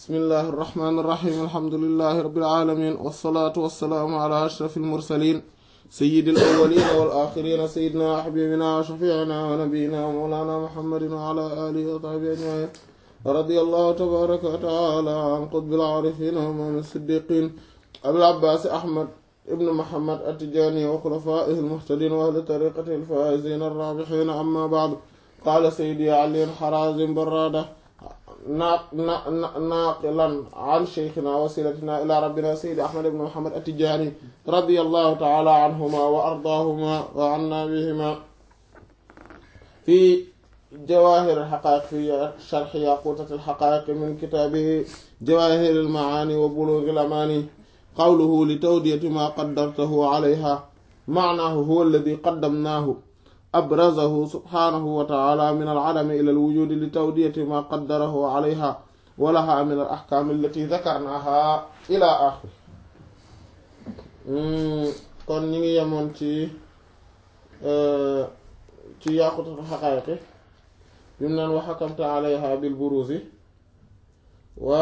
bismillahi irrahmani irrahim alhamdulilahi rabilalamin walsalaatu walsalaamu ala ashraf almursalin sayidi alawalina walaxirina sayidina wa xabibina wa shafiina wa nabiyina wa mawlana muhammadin wa ala alihi wa sahbihi ajmain radi allahu tabaraka wa taala an qutbil aarifin wa imaam siddiqin abil abbaasi ahmad ibn muhammad attijaani wa xulafaihi almuhtadin wa ahli tariqatihi alfaizin arrabixin amma baadu qaala sayidi ali xarazim barada naaqilan an sheykhina wasilatina ila rabbina sayidi ahmad ibn muhammad attijaani radiyallahu taala anhuma wa ardaahuma wa anna bihima fi jawahir alxaqaiq fi sharxi yaqutat alxaqaiq min kitaabihi jawahir almaani wa bulugh alamani qawluhu li tawdiyati ma qaddartahu alayha maanaahu huwa alladi qaddamnaahu abrazahu subhanahu wa taala min alcadami ila alwujudi li tawdiyati ma qaddarahu alayha wa laha min al axkaam allati dakarnaha ila axir kon ñi ngi yemoon ci ci yaqutatu xaqaayiqi bi mu naan wa xakamta alayha bil buruzi wa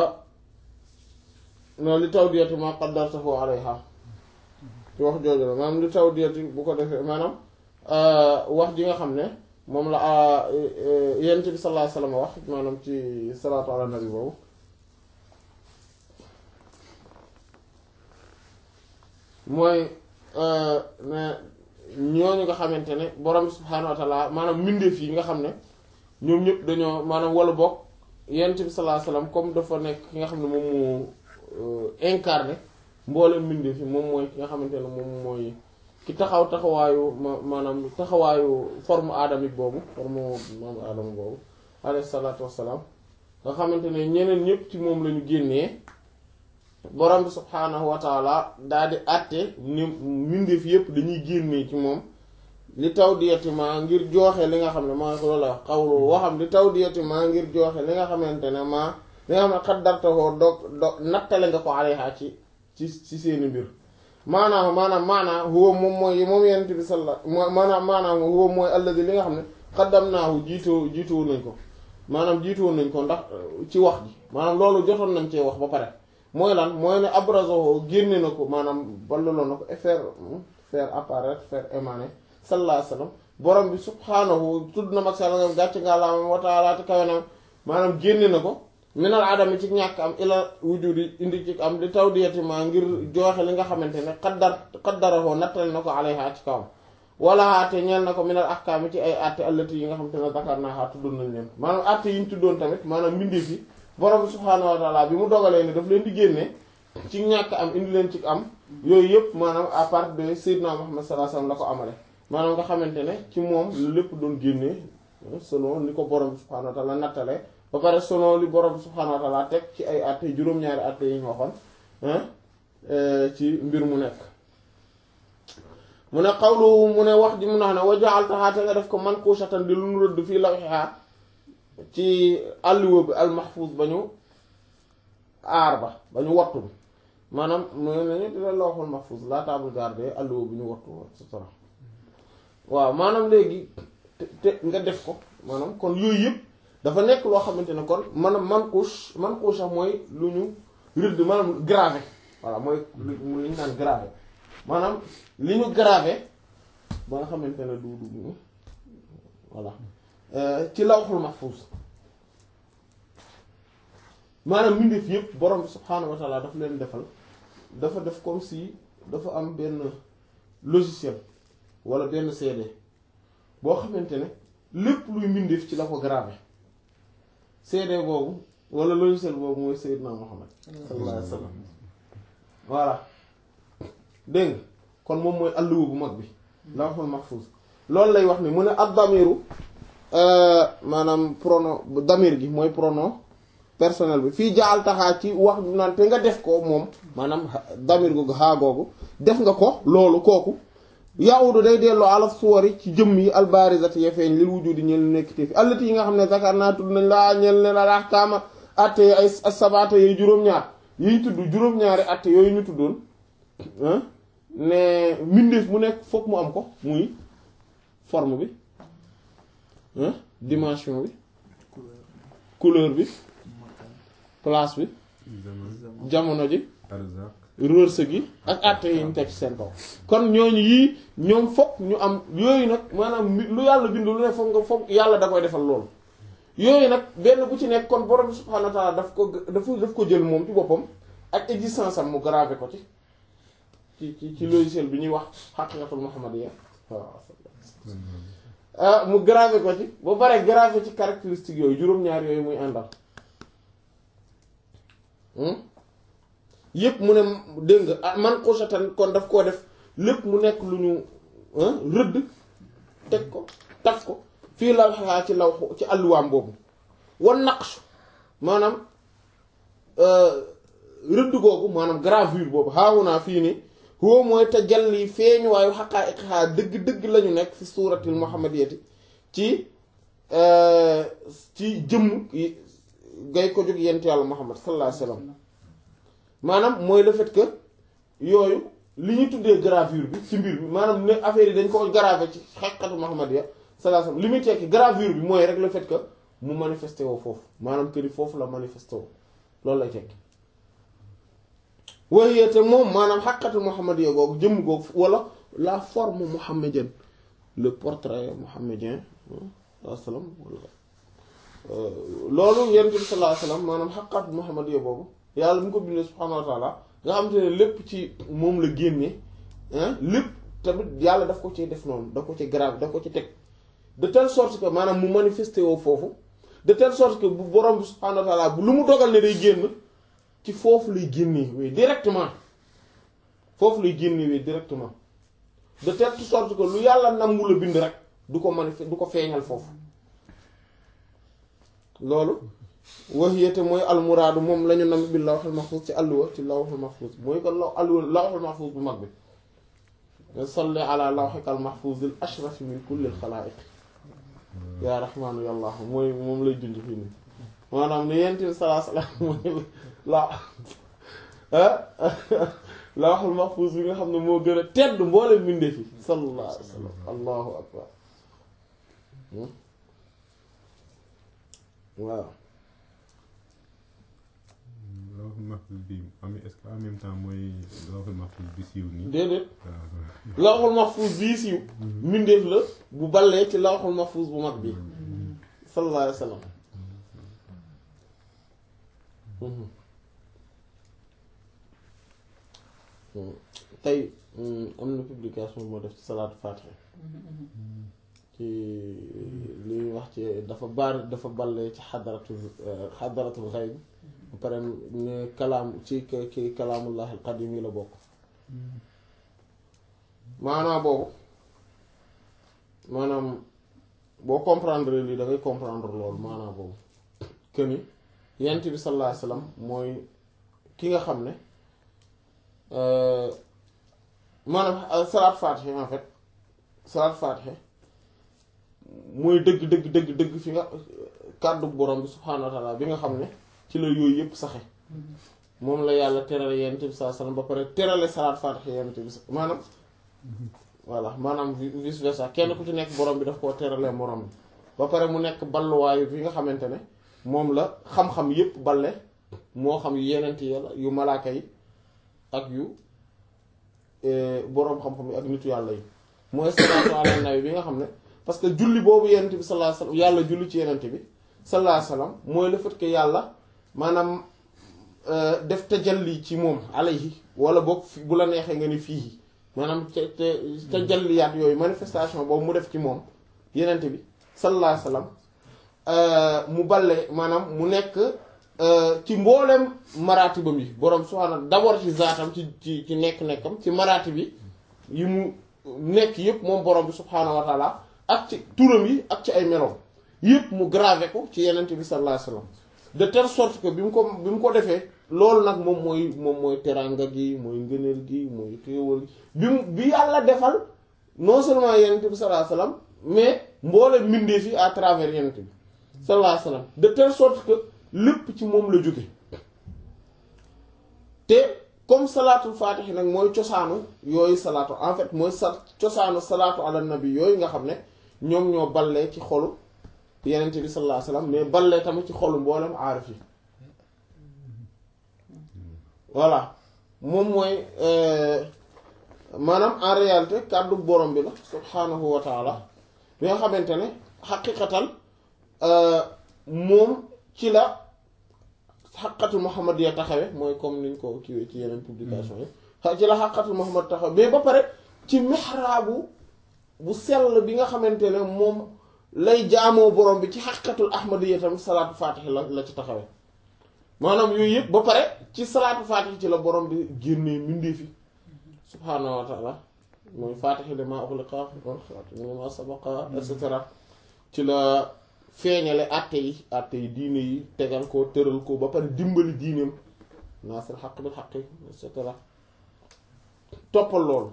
no li tawdiyati ma qaddartahu alayha ci wax jooju la maanaam li tawdiyati bu ko defee maanaam wax ji nga xam ne moom la yent bi sallallahu alayhi wasallam wax maanaam ci salaatu ala nabi boobu mooy ne ñooñu nga xamante ne borom subhaanahu wa taala maanaam mbindeef yi nga xam ne ñoom ñëpp dañoo maanaam wala bokk yent bi sallallahu alayhi wasallam comme dafa nekk ki nga xam ne moom moo incarné mboolem mbindeef yi moom mooy ki nga xamante ne moom mooy ki taxaw taxawaayu ma maanaam taxawaayu forme adamique boobu forme moom aadama boobu alayhi salaatu wassalaam nga xamante ne ñeneen ñëpp ci moom lañu génnee borom bi subhaanahu wa taala daal di àtte ni mbindeef yëpp dañuy génnee ci moom li taw diyatima ngir jooxe li nga xam ne maa ko loolu la xawlu waxam li taw diyatima ngir jooxe li nga xamante ne maa li nga xam ne xaddartahoo dog dog nattale nga ko alayha ci ci ci seeni mbir maanaam maanaam maanaam huwa moom mooy moom yonent bi salla maanaam maanaam huwa mooy alladi li nga xam ne xaddamnaahu jiitoo jiitoo nañ ko maanaam jiitoo nañ ko ndax ci wax ji maanaam loolu jotoon nañ cee wax ba pare mooy lan mooy ne abrazo génne na ko maanaam ballaloo na ko et faire faire apparaître faire émaner sallallahu alayhi wasallam borom bi subhaanahu tudd na mag sàlla ngam gàcc nga laam wa ta'ala te kawe na maanaam génne na ko minal adami ci ñàkk am ila wujudi indi ci am li tawdiyatima ngir jooxe li nga xamante ne xaddar xaddarahoo nattale na ko alayha ci kawam wala te ñeel na ko minal ahkaami ci ay atte allati yi nga xamante ne dakar naa tuddoon nañ leen maanaam atte yi ñu tuddoon tamit maanaam mbindeef yi borom subhaanahu wa taala bi mu dogalee ne daf leen di génne ci ñàkk am indi leen ci am yooyu yëpp maanaam à part de Seydina Muhammad sallallahu alayhi wasallam la ko amale maanaam nga xamante ne ci moom lépp doon génnee selon ni ko borom subhaanahu wa taala nattale ba pare selon li borom subhaanahu wa taala teg ci ay atte juróom-ñaari atte yi ñu waxoon ci mbir mu nekk mu ne xawlu mu ne wax ji mu ne wa ja'altaha te nga def ko mankushatan di lu nu rëdd fii lawhiha ci alluwa bi al mahfuz ba ñu aar ba ba ñu wattu bi maanaam mooy nañu di la lawhul mahfuz la table garder alluwa bi ñu wattu et cetera waaw maanaam léegi te nga def ko maanaam kon yooyu yëpp dafa nekk loo xamante ne kon maanaam mankush mankusha mooy lu ñu rëdd maanaam gravé voilà mooy lu ñu naan gravé maanaam li ñu gravé ba nga xamante ne du du voilà ci lawhul mahfuz maanaam mbindeef yëpp borom bi subhaanahu wa taala dafa leen defal dafa def comme si dafa am benn logiciel wala benn CD boo xamante ne lépp luy mbindeef ci la ko gravé CD boobu wala logiciel boobu mooy Seydina Muhammad sallallahu alayhi wa sallam voilà dégg nga kon moom mooy alluwa bu mag bi lawhul mahfuz loolu lay wax ni mu ne ak damiru maanaam pronom damir gi mooy pronom personnel bi fii jaal taxaa ci wax naan te nga def ko moom maanaam damir googu xaa googu def nga ko loolu kooku yahudu day delloo ala suwari ci jëmm yi albarizati ya feeñ lil wujudi ñel nekkite fi allati yi nga xam ne zakar naa tudd nañ laa ñel ne la ahkaama atte ay sabaata yooyu juróom-ñaar yiñ tudd juróom-ñaari atte yooyu ñu tuddoon ne mbindeef mu nekk fokk mu am ko muy forme bi dimension bi couleur bi place bi zaman jamono ji arzak wërsëg gi ak àtte yi ñu teg ci seen kaw kon ñooñu yii ñoom fokk ñu am yooyu nag maanaam mi- lu yàlla bind lu ne fokk nga fokk yàlla da koy defal loolu yooyu nag benn bu ci nekk kon borom bi subhaanahu wa ta'ala daf ko daf daf ko jël moom ci boppam ak existence am mu gravé ko ci ci ci ci logiciel bi ñuy wax haqiqatul muhammadiyya waaw ah mu gravé ko ci ba pare gravé ci caractéristique yooyu juróom-ñaar yooyu muy àndal hmm? yépp mu ne dégg nga ah man xusatan kon daf koo def lépp mu nekk lu ñu ah, rëdd teg ko taf ko fii lawxaa ci law ci alluwaam boobu wan naqsh maanaam euh, rëdd googu maanaam gravure boobu xaawunaa fii ni huwa mooy tajalli feeñu waayu xaqaa'iqhaa dëgg-dëgg lañu nekk fi suuratil muhammadiyati ci euh, ci jëmm yi gay ko jóg yent yàlla muhammad sallallahu alayhi wa sallam maanaam mooy le fait que yooyu li ñu tuddee gravure bi ci mbir bi maanaam ne affaire yi dañ ko gravé ci xaqiqatu muhammadiyya sallallahu alayhi wa sallam li muy tekki gravure bi mooy rek le fait que mu manifesté woo foofu maanaam que ni foofu la manifesté woo loolu lay tekki waaye te moom maanaam xaqiqatu muhammadiyya googu jëmm googu wala la forme mohammedienne le portrait mohammedien sallallahu alayhi wa sallam wala loolu yonent bi sallallahu alayhi wa sallam maanaam xaqiqatu muhammadiyya boobu yàlla mu ko bindee subhaanahu wa taala nga xam te ne lépp ci moom la génne lépp tamit yàlla daf ko ci def noonu daf ko ci grave daf ko ci teg de telle sorte que maanaam mu manifesté woo foofu de telle sorte que bu borom bi subhaanahu wa taala bu lu mu dogal ne day génn ci foofu lay génnee wéy directement foofu lay génnee wéy directement de telle sorte que lu yàlla nangu la bind rek du ko manifesté du ko feeñal foofu loolu waxiyate mooy almuraadu moom la ñu nam bi lawhul mahfuz ci àlluwa ci lawhul mahfuz mooy ko law àlluwa lawhul mahfuz bu mag bi salli ala lawhikal mahfuzil ashraf min kullil xalaa'iq yaa rahmaanu yàllaahu mooy moom lay junj fii nii maanaam ne yent bi salaa salaam mooy la lawhul mahfuz bi nga xam ne moo gën a tedd mboolem mbindee fi sallallahu alayhi wa sallam allahu akbar waaw lawhul mahfuz bi am est-ce que en même temps mooy lawhul mahfuz bi siiw nii déedéet waaw lawxul mahfuz bii siiw mbindeef la bu ballee ci lawxul mahfuz bu mag bi sallallahu alayhi wa sallam tey am na publication moo def ci salaatu faatiha ci li ñuy wax ci dafa baar dafa ballee ci xadaratul xadaratul xayb ba pare ne kalaam ci ci kalaamullahi alqadim yi la bokk maanaam boobu maanaam boo comprendre lii da ngay comprendre loolu maanaam boobu que ni yent bi sallallahu alayhi wasallam mooy ki nga xam ne maanaam salaat faatiha en fait salaat faatiha mooy dëgg dëgg dëgg dëgg fi nga kàddu borom bi subhaanahu wa taala bi nga xam ne ci la yooyu yëpp saxe moom la yàlla terale yent bi sallallahu alayhi wasallam ba pare terale salaat faatiha yent bi maanaam voilà maanaam vice versa kenn ku ci nekk borom bi daf koo teralee morom bi ba pare mu nekk balluwaayu fi nga xamante ne moom la xam-xam yépp balle moo xam yu yenent yi la yu malaaka yi ak yu boroom xam-xam yi ak nitu yàlla yi mooy salaatu ala nabi bi nga xam ne parce que julli boobu yenent bi sallallahu alayhi wasallam yàlla julli ci yenent bi sallallahu alayhi wasallam mooy le fait que yàlla maanaam def tajalli ci moom alayhi wala boog bu la neexee nga ni fii maanaam te te tajalliyaat yooyu manifestation boobu mu def ci moom yenent bi sallallahu alayhi wasallam mu balle maanaam mu nekk ci mboolem maratibam yi borom subhaanahu d'abord ci zaatam ci ci ci nekk-nekkam ci marati bi yi mu nekk yépp moom borom bi subhaanahu wa taala ak ci turam yi ak ci ay meloom yépp mu gravé ko ci yenent bi sallallahu alayhi wasallam de telle sorte que bi mu ko bi mu ko defee loolu nag moom mooy moom mooy teranga gi mooy ngëneel gi mooy xéewal gi bi mu bi yàlla defal non seulement yenent bi sallallahu alayhi wasallam mais mboole mbindeef yi à travers yenent bi sallallahu alayhi wasallam de telle sorte que lépp ci moom la jóge te comme salaatul faatihi nag mooy cosaanu yooyu salaatu en fait mooy sa cosaanu salaatu ala nabi yooyu nga xam ne ñoom ñoo ballee ci xolu yenent bi sallallahu alayhi wasallam mais ballee tamit ci xolu mboolem aarif yi voilà moom mooy maanaam en réalité kàddu borom bi la subhaanahu wa taala bi nga xamante ne xaqiqatan moom ci la xaqatul Muhammad ya taxawe mooy comme niñ ko kiiwee ci yeneen publication yi ci la xaqatul Muhammad taxawe mais ba pare ci mihraabu bu sell bi nga xamante ne moom lay jaamoo borom bi ci xaqatul ahmadiyya tam salaatu faatixi la la ci taxawe maanaam yooyu yëpp ba pare ci salaatu faatixi ci la borom bi génnee mbindee fi subhaanahu wa taala mooy faatixi li maa uxliqa wal xaatimi limaa sabaqa et cetera ci la feeñale àtte yi àtte yi diine yi tegal ko tëral ko ba pare dimbali diineem naasir xaq bil xaq et cetera toppal loolu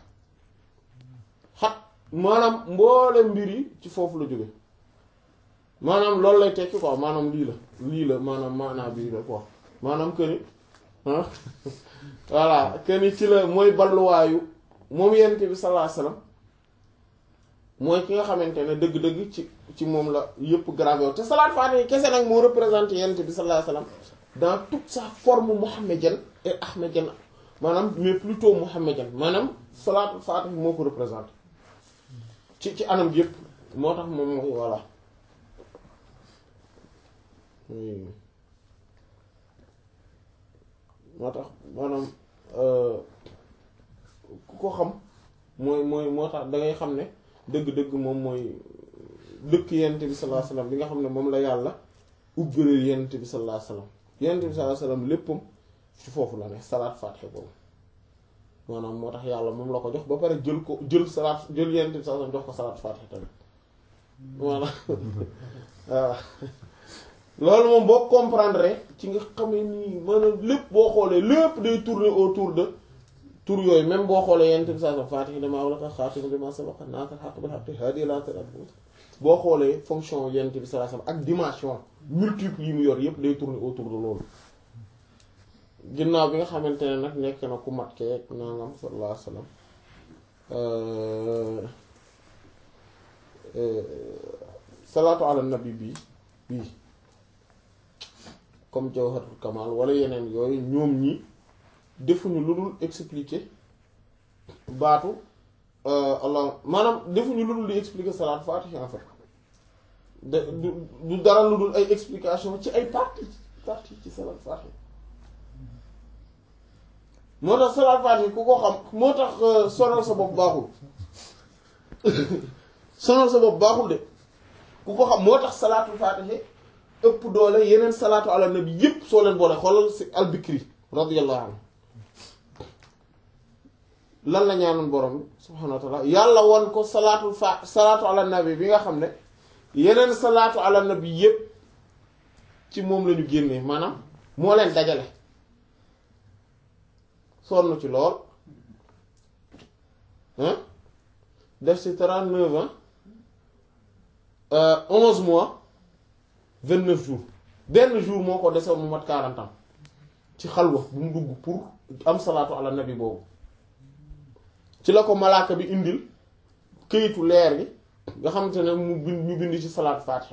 xaq maanaam mboole mbir yi ci foofu la jóge maanaam loolu lay tekki quoi maanaam lii la lii la maanaam maanaa bii la quoi maanaam que ni voilà que ni ci la mooy balluwaayu moom yonent bi sallallahu alayhi wasallam mooy ki nga xamante ne dëgg-dëgg ci ci moom la yëpp gravé te salaat faatiha kese nag moo représenté yonent bi sallallahu alayhi wasallam dans toute sa forme mohammedienne et ahmedienne maanaam mais plutôt mohammedienne maanaam salaat faatiha moo ko représenté ci ci anam yëpp moo tax moom mooy voilà moo tax maanaam ku ko xam mooy mooy moo tax dangay xam ne dëgg-dëgg moom mooy dëkk yent bi sallallahu alayhi wasallam bi nga xam ne moom la yàlla ubbaleel yent bi sallallahu alayhi wasallam yent bi sallallahu alayhi wasallam léppam ci foofu la ne salaat faatiha boobu maanaam moo tax yàlla moom la ko jox ba pare jël ko jël salaat jël yent bi sallallahu alayhi wasallam jox ko salaat faatiha tamit voilà waaw loolu moom boo comprendre ci nga xamee nii maanaam lépp boo xoolee lépp day tourner autour de tour yooyu même boo xoolee yent bi sallallahu alayhi wasallam faatiha limaa ughliqa xaatimi limaa sabaqa naasiril haqqi bil haqqi haadii ilaa siraatil mustaqiim boo xoolee fonction yent bi sallallahu alayhi wasallam ak dimension multiple yi mu yor yépp day tourner autour de loolu ginnaaw bi nga xamante ne nag nekk na ku mat keek nangam sallallahu alayhi wasallam salaatu ala nabi bii bii comme jawharatul kamal wala yeneen yooyu ñoom ñi defuñu lu dul expliquer baatu allah maanaam defuñu lu dul di expliquer salaat faatiha en fait de du du dara lu dul ay explication ci ay partie partie ci salaat faatiha moo tax salaat faatiha ku ko xam moo tax sonal sa bopp baaxul sonal sa bopp baaxul de ku ko xam moo tax salaatul faatiha ëpp doole yeneen salaatu ala nabi yépp soo leen boole xoolal si albikri radiyallahu anhu lan la ñaanoon borom bi subhaanahu wa taala yàlla won ko salaatul fa salaatu ala nabi bi nga xam ne yeneen salaatu ala nabi yépp ci moom la ñu génnee maanaam moo leen dajale sonn ci lool hein def ci trente-neuf ans onze mois vingt-neuf jours benn jour moo ko desew mu mat quarante ans ci xalwa bu mu dugg pour am salaatu ala nabi boobu ci la ko malaaka bi indil këyitu leer gi nga xamante ne mu bind ñu bind ci salaat faatiha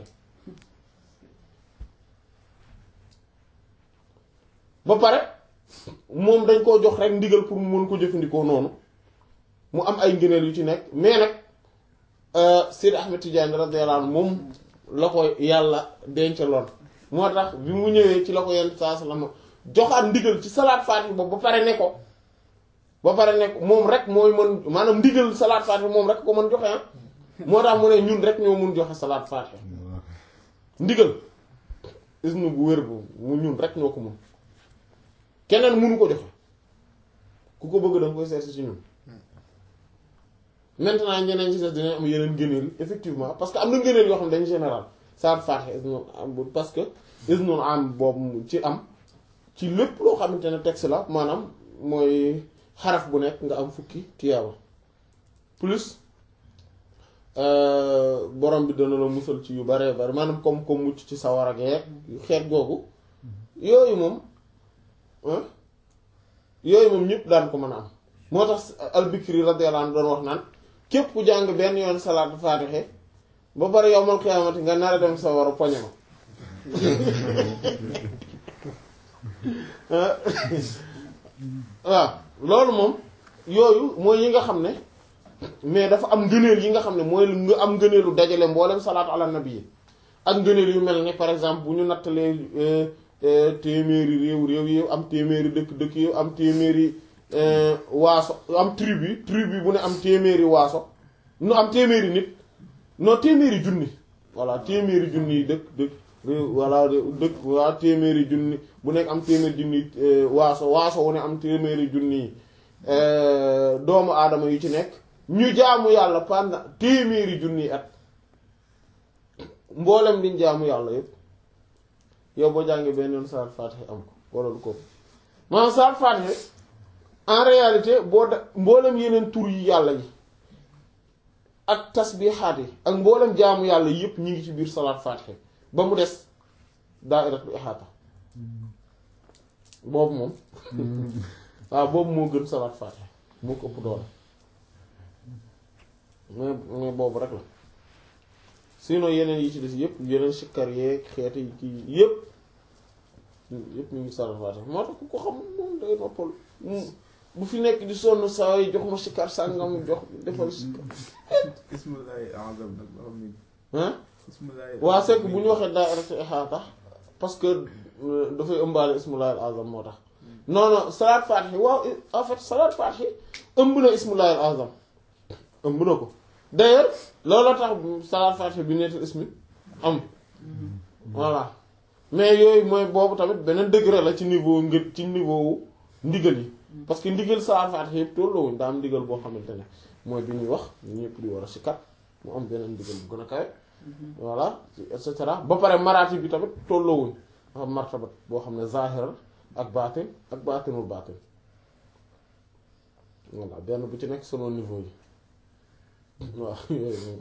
ba pare moom dañ koo jox rek ndigal pour mu mën ko jëfandikoo noonu mu am ay ngëneel yu ci nekk mais nag Sidi Ahmed Tidiane radiyallahu anhu moom la ko yàlla dencaloon moo tax bi mu ñëwee ci la ko yenn saa sallam joxaat ndigal ci salaat faatiha boobu ba pare ne ko ba pare ne ko moom rek mooy mën maanaam ndigal salaat faatiha moom rek ko mën joxe ah moo tax mu ne ñun rek ñoo mun joxe salaat faatiha ndigal isnu bu wér bu mu ñun rek ñoo ko mun keneen munu ko joxe ku ko bëgg danga koy seet ci ñun maintenant ñeneen ci des dinañ am yeneen ngëneel effectivement parce que am na ngëneel yoo xam ne dañ général salaat faatiha isnu am parce que isnu am boobu ci am ci lépp loo xamante ne texte la maanaam mooy xaraf bu nekk nga am fukki tiyaaba plus borom bi dana la musal ci yu bare bare maanaam comme comme mucc ci sawar ak yeeg xeet googu yooyu moom yooyu moom ñëpp daan ko mën a am moo tax albikri radiyallahu anhu doon wax naan képp ku jàng benn yoon salaatu faatiha ba pare yowmal xiyaamati nga nar a dem sawar a poñe ma waaw loolu moom yooyu mooy yi nga xam ne mais dafa am ngëneel yi nga xam ne mooy nga am ngëneelu dajale mboolem salaatu ala nabi yi ak ngëneel yu mel ni par exemple bu ñu nattalee téeméeri réew réew yi am téeméeri dëkk dëkk yi am téeméeri waaso am tribu tribu bu ne am téeméeri waaso nu am téeméeri nit non téeméeri junni voilà téeméeri junni yi dëkk dëkk réew voilà dëkk waa téeméeri junni bu nekk am téeméeri junni waaso waaso wu ne am téeméeri junni doomu aadama yu ci nekk ñu jaamu yàlla pendant téeméeri junni at mboolem liñ jaamu yàlla yépp yow boo jàngee benn yoon saar Faatiha am ko wala lu ko maanaam saar Faatiha en réalité boo da mboolem yeneen tur yi yàlla yi ak tasbiixaat yi ak mboolem jaamu yàlla yépp ñu ngi ci biir salaat Faatiha ba mu des daa'iratul ihaata boobu moom waaw boobu moo gën salaat Faatiha moo ko ëpp doole mais mais boobu rek la sinon yeneen yi ci des yépp yeneen sikkar yeeg xeeti yi kii yépp yépp ñu ngi salaat Faatiha moo tax ku ko xam moom day noppal bu fi nekk di sonn saa yi jox ma sikkar sàngam jox defal sikkar ismullahi azam nag loo xam ni hein ismullahi waa c'est que bu ñu waxee daa'iratu ihaata parce que dafay ëmbaale ismullahi al-azam moo tax non non salaat faatihi waaw en fait salaat faatihi ëmb na ismullahi al-azam ëmb na ko d'ailleurs loolu tax salaat faatihi bi neetal ismi am voilà mais yooyu mooy boobu tamit beneen degré la ci niveau ngë ci niveau wu ndigal yi parce que ndigal salaat faatihi yëpp tolloowuñ daa am ndigal boo xamante ne mooy bi ñuy wax ñu ñëpp di war a sikkat mu am beneen ndigal bu gën a kawe voilà et cetera ba pare maraati bi tamit tolloowuñ dafa am martabat boo xam ne zahiral ak baatin ak baatinul baatin voilà benn bu ci nekk selon niveau yi waaw yooyu moom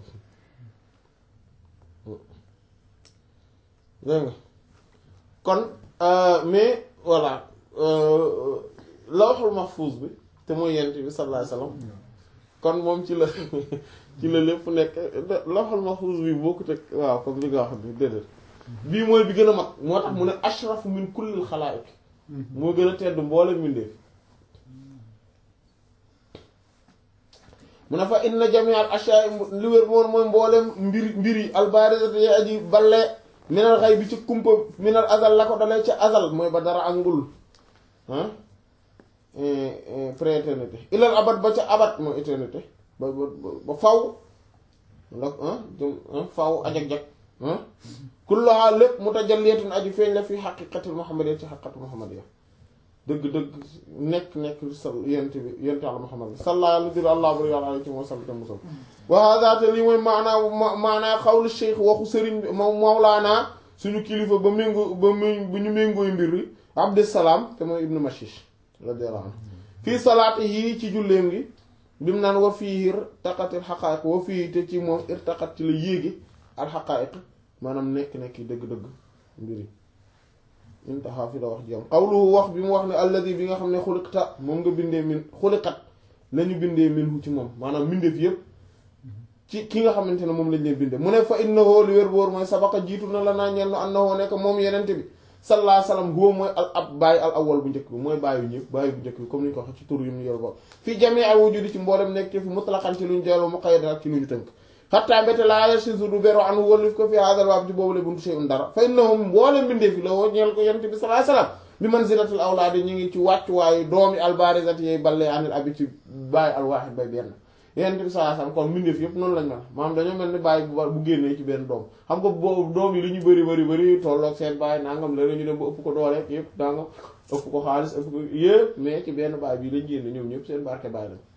dégg nga kon mais voilà lawhul mahfuz bi te mooy yent bi sallallahu alayhi wasallam kon moom ci la ci la lépp nekk lawhul mahfuz bi bokkut ak waaw comme li nga wax ni déedéet bii mooy bi gën a mag moo tax mu ne ashrafu min kullil xalaaiq moo gën a tedd mboole mbindeef mu ne fa inna jami'al ashya'i li wér moom mooy mboolem mbir mbir yi albarizati yi aji balle minal xay bi ci kumpa minal azal la ko dalee ca azal mooy ba dara ak ngul ah prééternité ilal abad ba ca abat mooy éternité ba ba ba faw ndax jëm faw ajag-jag kulluha lépp mutajalliyatun aji feeñ la fi xaqiqatil muhammadiyya ci xaqiqatul muhammadiyya dëgg-dëgg nekk nekk sa yent bi yent Yàlla Muhammad bi salla yàlla dir allah bari yàlla alay ci moo salli te musal wa hada te lii mooy maanaa maanaa xawlu cheikh waxu sëriñ bi moom mawlaana suñu kilifa ba méngoo ba mu bu ñu méngooy mbir yi abdusalaam te mooy ibnu mashish radiyallahu anhu fii salaati yii ci julleem gi bi mu naan wa fii irtaqatil xaqaayiq wa fii te ci moom irtaqat ci la yéegi al xaqaayiq maanaam nekk-nekk yi dëgg-dëgg mbir yi intaha fi la wax jam xawluhu wax bi mu wax ne alladi bi nga xam ne xuliqta moom nga bindee min xuliqat lañu bindee minhu ci moom maanaam mbindeef yépp ci ki nga xamante ne moom lañ leen bindee mu ne fa innahu li wér boor mooy sabaqa jiitu na la naa ñenn annahu nekk moom yenente bi sallallahu alayhi wasallam huwa mooy al ab bàyyi al awwal bu njëkk bi mooy bàyyi ñëpp bàyyi bu njëkk bi comme ni ñu ko waxee ci tur yu ñu yor bopp fii jamii al wujudi ci mboolem nekk fi mutlaqan ci lu ñu jël mu qayyad ak ci lu ñu tënk xattaa mbéte laa yasisu du bero anu wallif ko fi hadal baab ci boobu la buntu shay'un dara fa innahum mboolem bindee fi la woo ñeel ko yonent bi sallallahu alayhi wasallam bi manzilatul awlaadi ñu ngi ci wàccuwaayu doomi albarizati yooyu ballee anil abi ci bàyyi alwaahid bay benn yonent bi sallallahu alayhi wasallam kon mbindeef yëpp noonu lañ mel maanaam dañoo mel ni bàyyi bu bu génnee ci benn doom xam nga boobu doom yi li ñu bëri bëri bëri tolloog seen bàyyi nangam la ñu dem ba ëpp ko doole yëpp nangam ëpp ko xaalis ëpp ko yëpp mais ci benn bàyyi bi lañ génne ñoom ñëpp seen barke bàyyi lañ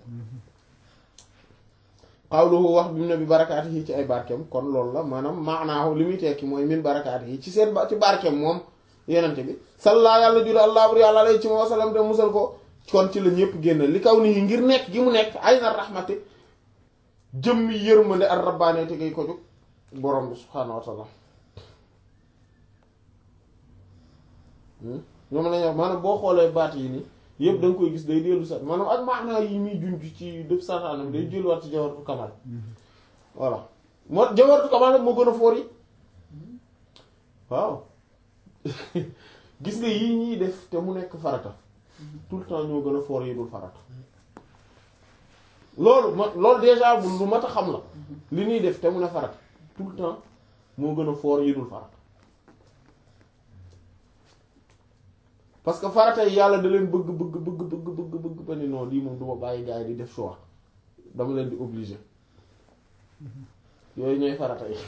xawluhu wax bi mu ne bi barakaati yi ci ay barkeem kon loolu la maanaam maanaahu li muy tekki mooy min barakaati yi ci seen ci barkeem moom yenente bi salla yàlla jula allah bur yàlla alay ci moo salam te musal ko kon ci la ñëpp génn li kaw nii ngir nekk gi mu nekk ay na rahmati jëmmi yërmande ar rabbaane te ngay ko jóg borom bi subhaanahu wa taala ñoom lañuy wax maanaam boo xoolee baat yi nii yëpp da nga koy gis day dellu sax maanaam ak maanaa yi muy junj ci def saxaanam day delluwaat ci jawartu kamal voilà moo jawartu kamal moo gën a foor yi waaw gis nga yii ñuy def te mu nekk farata tout le temps ñoo gën a foor yi dul farata loolu ma loolu déjà bu lu mat a xam la li ñuy def te mun a farata tout le temps moo gën a foor yi dul farata parce que farata yi yàlla da leen bëgg bëgg bëgg bëgg bëgg bëgg ba ni non lii moom du ma bàyyi gars yi di def choix dama leen di obligé yooyu ñooy farata yi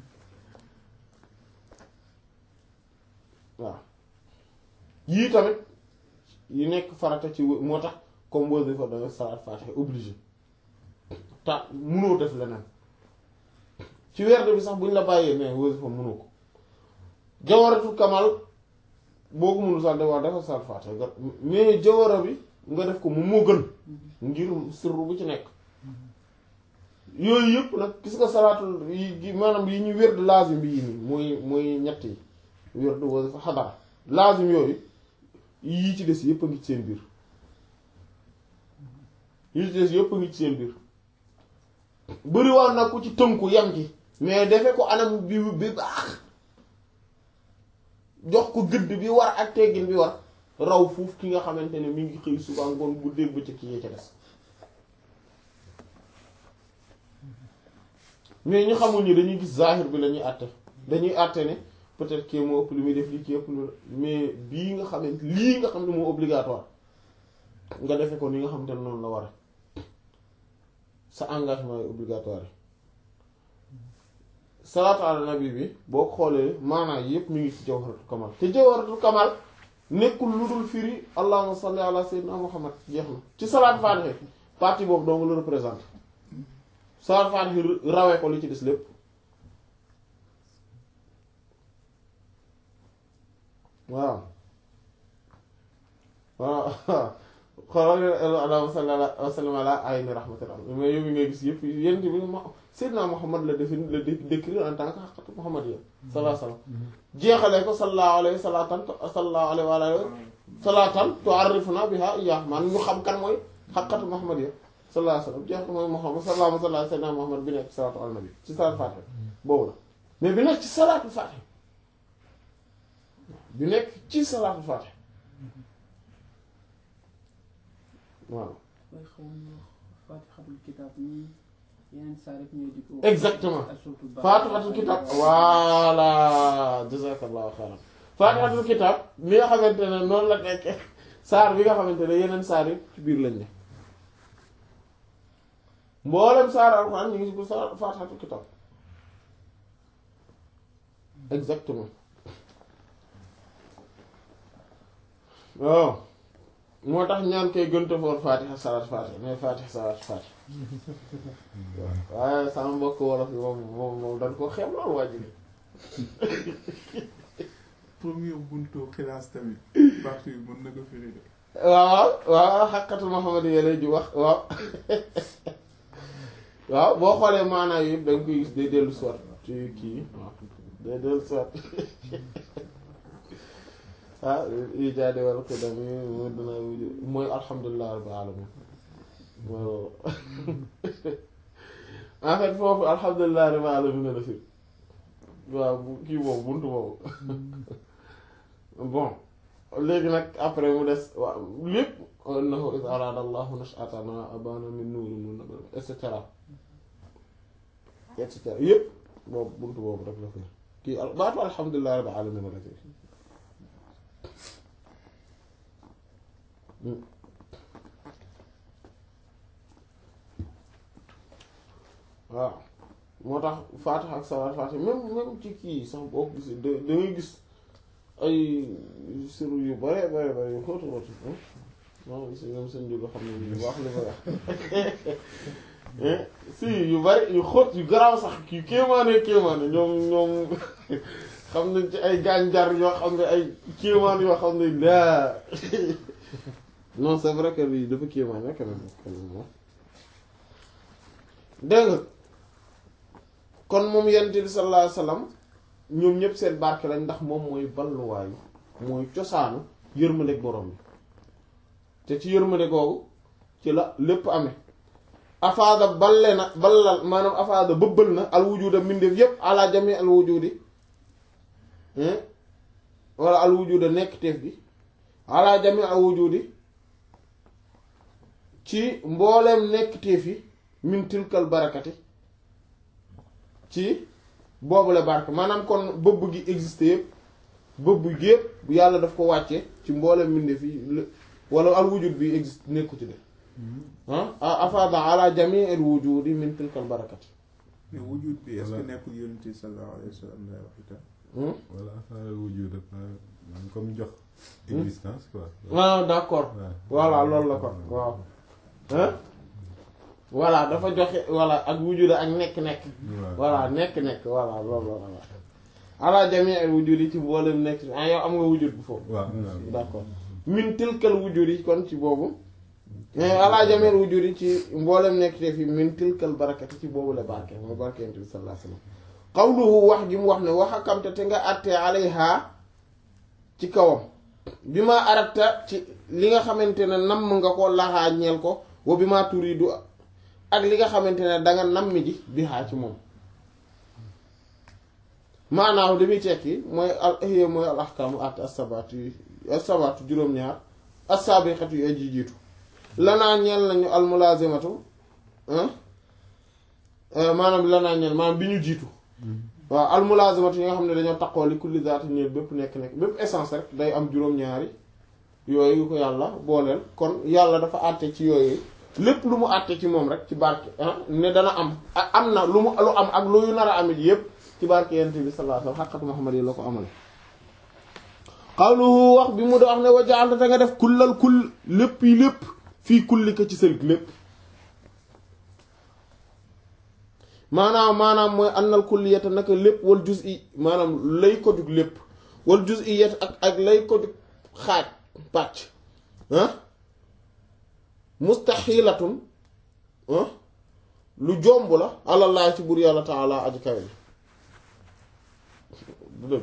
waaw yii tamit yi nekk farata ci wë- moo tax comme wasifa da nga salaat faatiha obligé ta munoo def leneen ci werd bi sax buñ la bàyyee ne wasifa munoo ko jawaratul kamal boo ko mënul sax de wax dafa salaat faatiha nga mais jawara bi nga def ko moom moo gën ngir sirru bu ci nekk yooyu yëpp nag gis nga salaatul yi gi maanaam yi ñu werd lazim bi yi nii mooy mooy ñett yi werd wasifa xadara lazim yooyu yii ci des yëpp a ngi ci seen biir yii ci des yëpp a ngi ci seen biir bëriwaan nag ku ci tënku yam ci mais defe ko anam bi bi baax jox ko gëdd bi war ak teggin bi war raw fuuf ki nga xamante ne mi ngi xëy suba ngoon guddeeg bëccëg ki yee ca des mais ñu xamul ni dañuy gis zahir bi la ñuy àtte dañuy àtte ne peut-être que moo ëpp li muy def lii ki ëpp lu mais bii nga xamante lii nga xam ne moo obligatoire nga defe ko ni nga xamante ne noonu la war sa engagement yi obligatoire yi salaatu ala nabi bi boo xoolee maanaa yépp mi ngi ci jawharatul kamal te jawharatul kamal nekkul lu dul firi allahumma salli ala sayyidina muhammad jeex na ci salaat faatiha partie boobu doo nga la représente salaat faatiha rawee ko li ci des lépp waaw waaw xoolal allahumma salli ala wa sallim ala ayni rahmatillah mais yow mi ngay gis yëpp yent bi ma Seydina Muhammad la defi la décrire en tant que xaqatu Muhammad yi sallallahu alayhi wa sallam jeexalee ko sallallahu alayhi salatan sallallahu alayhi wa alayhi salatan tu'arrifuna biha iyyah man ñu xam kan mooy xaqatu Muhammad yi sallallahu alayhi wa sallam jeex mooy Muhammad sallallahu alayhi wa sallam Muhammad bi nekk ci salaatu ala nabi ci salaatu fatiha boobu la mais bi nekk ci salaatu fatiha bi nekk ci salaatu fatiha waaw mooy xaw ma wax faatixatul kitaab nii yeneen saa rek ñooy di ko. Exactement. Suratul Baqara. faatixatul kitab voilà jazakallahu xayran faatixatul kitab li nga xamante ne noonu la nekkee saar bi nga xamante ne yeneen saar yi ci biir lañ ne mboolem saar alxuraan ñu ngi ci biir saar faatixatul kitab exactement waaw moo tax ñaan koy gënta foor faatixa salaat faatixa mais faatixa salaat faatixa waaye sama mbokk wolof yi moom moom moom dañ ko xeeb loolu waa ji premier buntu xilaas tamit partie bi mën na ko firi de waaw waaw xaqatul Muhammad yi lay ju wax waaw waaw boo xoolee maanaa yëpp da nga koy gis day dellu soit ci kii waaw day dellu soit ah ijaade wal qidam yi mu dina mooy alhamdulilah rabbil alamin mooy loolu en fait foofu alhamdulilah rabbil alamin la fi waaw bu- kii boobu buntu boobu bon léegi nag après mu des waaw lépp innahu iz arada allahu nash'atana abana min nuurin mun nabiyyin et cetera et cetera yépp boobu buntu boobu rek la fi kii al- baatu alhamdulilah rabbil alamin la fi waaw moo tax faatiha ak salaat faatiha même même ci kii sax boo ko gisee da da ngay gis ay siru yu bare bare bare yu xóotu xóotu maa ngi si ñoom seen jóge xam ne bu baax li ma wax si yu bari yu xóot yu garaaw sax yu kéemaane kéemaane ñoom ñoom xam nañ ci ay gànjar yoo xam ne ay kéemaan yoo xam ne laa non c'est vrai que lii dafa kéemaan rek quand même quand même moom dégg nga kon moom yonent bi sallallahu alayhi wasallam ñoom ñëpp seen barke lañ ndax moom mooy balluwaayu mooy cosaanu yërmandeeg borom bi te ci yërmande googu ci la lépp amee afaada balle na ballal maanaam afaada bëbbal na al wujuda mbindeef yépp ala jami al wujudi wala al wujuda nekk teef gi ala jami al wujudi ci mbooleem nekk téefi min tilkal barakati ci boobule barke maanaam kon bëbb gi existe yëpp bëbb gi yëpp yàlla daf ko wàcce ci mbooleem mbindeef yi l- wala al wujud bi existe nekku ci de ah afada ala jami al wujudi min tilkal barakati mais wujud bi est-ce que Voilà. nekkul yonent bi sallallahu alayhi wa sallam lay wax itam Hmm? wala affaire wujud dafa maanaam comme jox existence quoi. ah d'accord Ouais. voilà loolu la kon waaw hein voilà dafa joxe voilà ak wujud ak nekk-nekk Ouais. voilà nekk-nekk voilà loolu la voilà ala jami al wujud yi ci mboolem nekk ah yow am nga wujud bu foofu waaw am naa d'accord min tilkal wujud yi kon ci boobu mais ala jameel wujud yi ci mboolem nekk te fi min tilkal barakati ci boobu la barke mooy barke yonent bi sallallahu alayhi wasallam qawluhu wax ji mu wax ne wax akamte te nga àttee alayha ci kawam bi ma arabta ci li nga xamante ne namm nga ko laxaa ñeel ko wa bi ma turidu ak li nga xamante ne danga nammi ji bi xaa ci moom maanaam li muy tekki mooy al ihya mooy al ahkaamu at as-sabaat yi as-sabaat juróom-ñaar as-saabiqatu yi aji jiitu lanaa ñeel nañu al mulaazimatu ah maanaam lanaa ñeel maanaam bi ñu jiitu waaw al mulaazimatu yi nga xam ne dañoo taqoo li kulli zaati ñeel bépp nekk-nekk bépp essence rek day am juróom-ñaari yooyu yu ko yàlla booleel kon yàlla dafa àtte ci yooyu lépp lu mu àtte ci moom rek ci barke ah ne dana am ak am na lu mu lu am ak lu yu nar a amit yépp ci barke yent bi sallallahu alayhi wasallam xaqatu Muhammad yi la ko amale xawluhu wax bi mu da wax ne wa ja'alta te nga def kullal kull lépp yi lépp fii kulli ko ci sa lépp maanaam maanaam mooy annal kulliyata naka lépp wal juz'i maanaam lay ko jug lépp wal juz'iyat ak ak lay ko jug xaaj pàcc ah mustaxilatun ah lu jomb la alallaah ci buur yàlla taala aji kawe bi du dëgg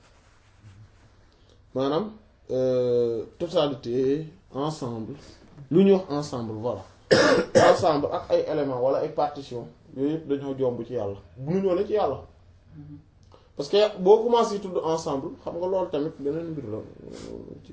maanaam euh, totalité ensemble lu ñuy wax ensemble voilà ensemble ak ay éléments wala ay partition yooyu yëpp dañoo jomb ci yàlla mënuñoo ne ci yàlla parce que boo commencé tudd ensemble xam nga loolu tamit beneen mbir la ci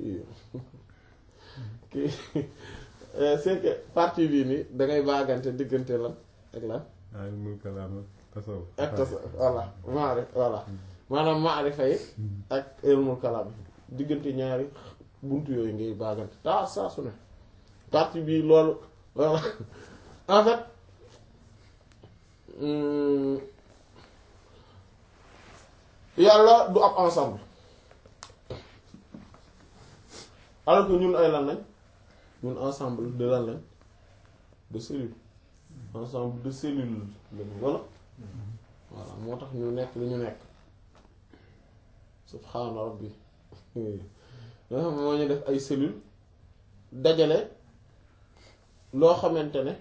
kii euh, c'est que partie bii nii da ngay baagante diggante lan ak lan ay mul kalaam ak tasawuf ak tas voilà maarif voilà maanaam maarifa yi ak ilmul kalaam diggante ñaari buntu yooyu ngay baagante taa saa su ne partie bii loolu voilà en fait hum, yàlla du ab ensemble alors que ñun ay lan lañ ñun ensemble de lan lañ de cellules ensemble de cellules lañu wala voilà moo tax ñu nekk li ñu nekk subhaana rabbi nga xam moo ñu def ay cellules dajale loo xamante ne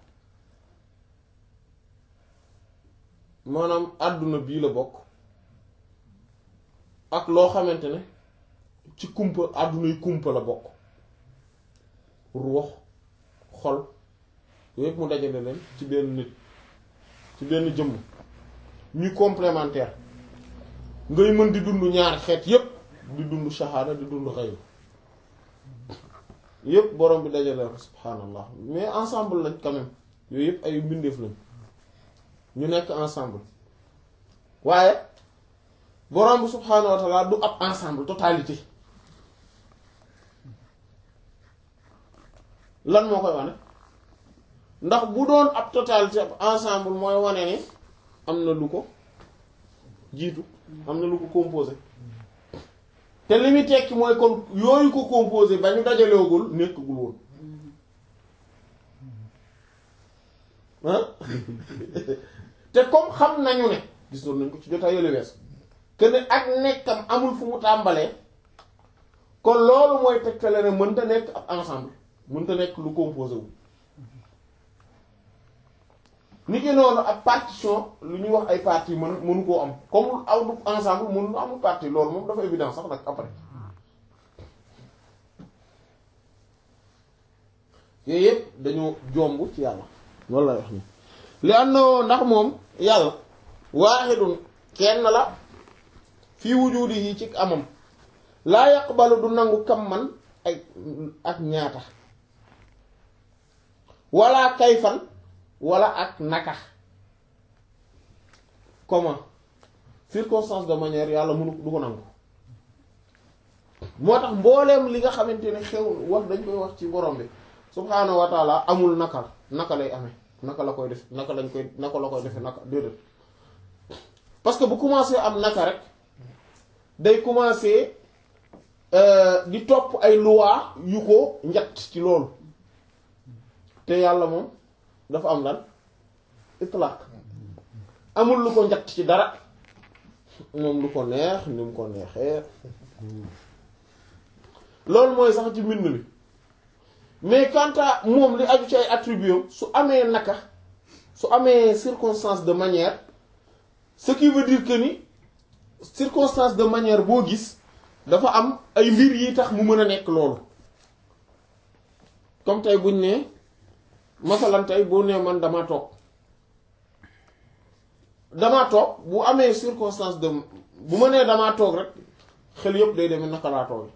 maanaam àdduna bii la bokk ak loo xamante ne ci kumpa àdduna yi kumpa la bokk ruux xol yooyu yëpp mu dajale leen ci benn nit ci benn jëmm ñu complémentaire ngay mën di dund ñaari xeet yépp di dund shahada di dund xayru yépp borom bi dajale ko subhanallah mais ensemble lañ quand même yooyu yépp ay mbindeef lañ ñu nekk ensemble waaye borom bi subhanahu wa ta'ala du ab ensemble totalité lan moo koy wane ndax bu doon ab totalité ab ensemble mooy wane ni am na lu ko jiitu am na lu ko composé te li muy tekki mooy kon yooyu ko composé ba ñu dajaleegul nekkagul woon ah te comme xam nañu ne gisoon nañ ko ci jotaay yële wees que ne ak nekkam amul fu mu tàmbalee kon loolu mooy tegtale ne mënta nekk ab ensemble mënta nekk lu composé wu ni ki noonu ak partition lu ñuy wax ay parties mën mënu koo am comme aw du ensemble mënu amul partie loolu moom dafa évident sax nag après yooyu yëpp dañoo jomb ci yàlla loolu lay wax ni li am na ndax moom yàlla waaxidun kenn la fii wujudi yi ci amam laa yaqbalu du nangu kam man ay ak ñaata wala kayfan wala ak naka comment circonstance de manière yàlla mënu du ko nangu moo tax mbooleem li nga xamante ne xew wax dañ koy wax ci borom bi subhaanahu wa taala amul naka naka lay amee naka la koy def naka lañ koy naka la koy defee naka déedéet parce que bu commencé am naka rek day commencé di topp ay loi yu ko njatt ci loolu te yàlla moom dafa am lan itlaq amul lu ko njatt ci dara moom lu ko neex ni mu ko neexee loolu mooy sax ci mbind mi mais quant à moom li aju ci ay attributs su amee naka su amee circonstance de manière ce qui veut dire que ni circonstance de manière boo gis dafa am ay mbir yi tax mu mën a nekk loolu comme tey buñ ne masalan tey boo nee man dama toog damaa toog bu amee circonstance de bu ma nee damaa toog rek xel yëpp day demee naka laa toog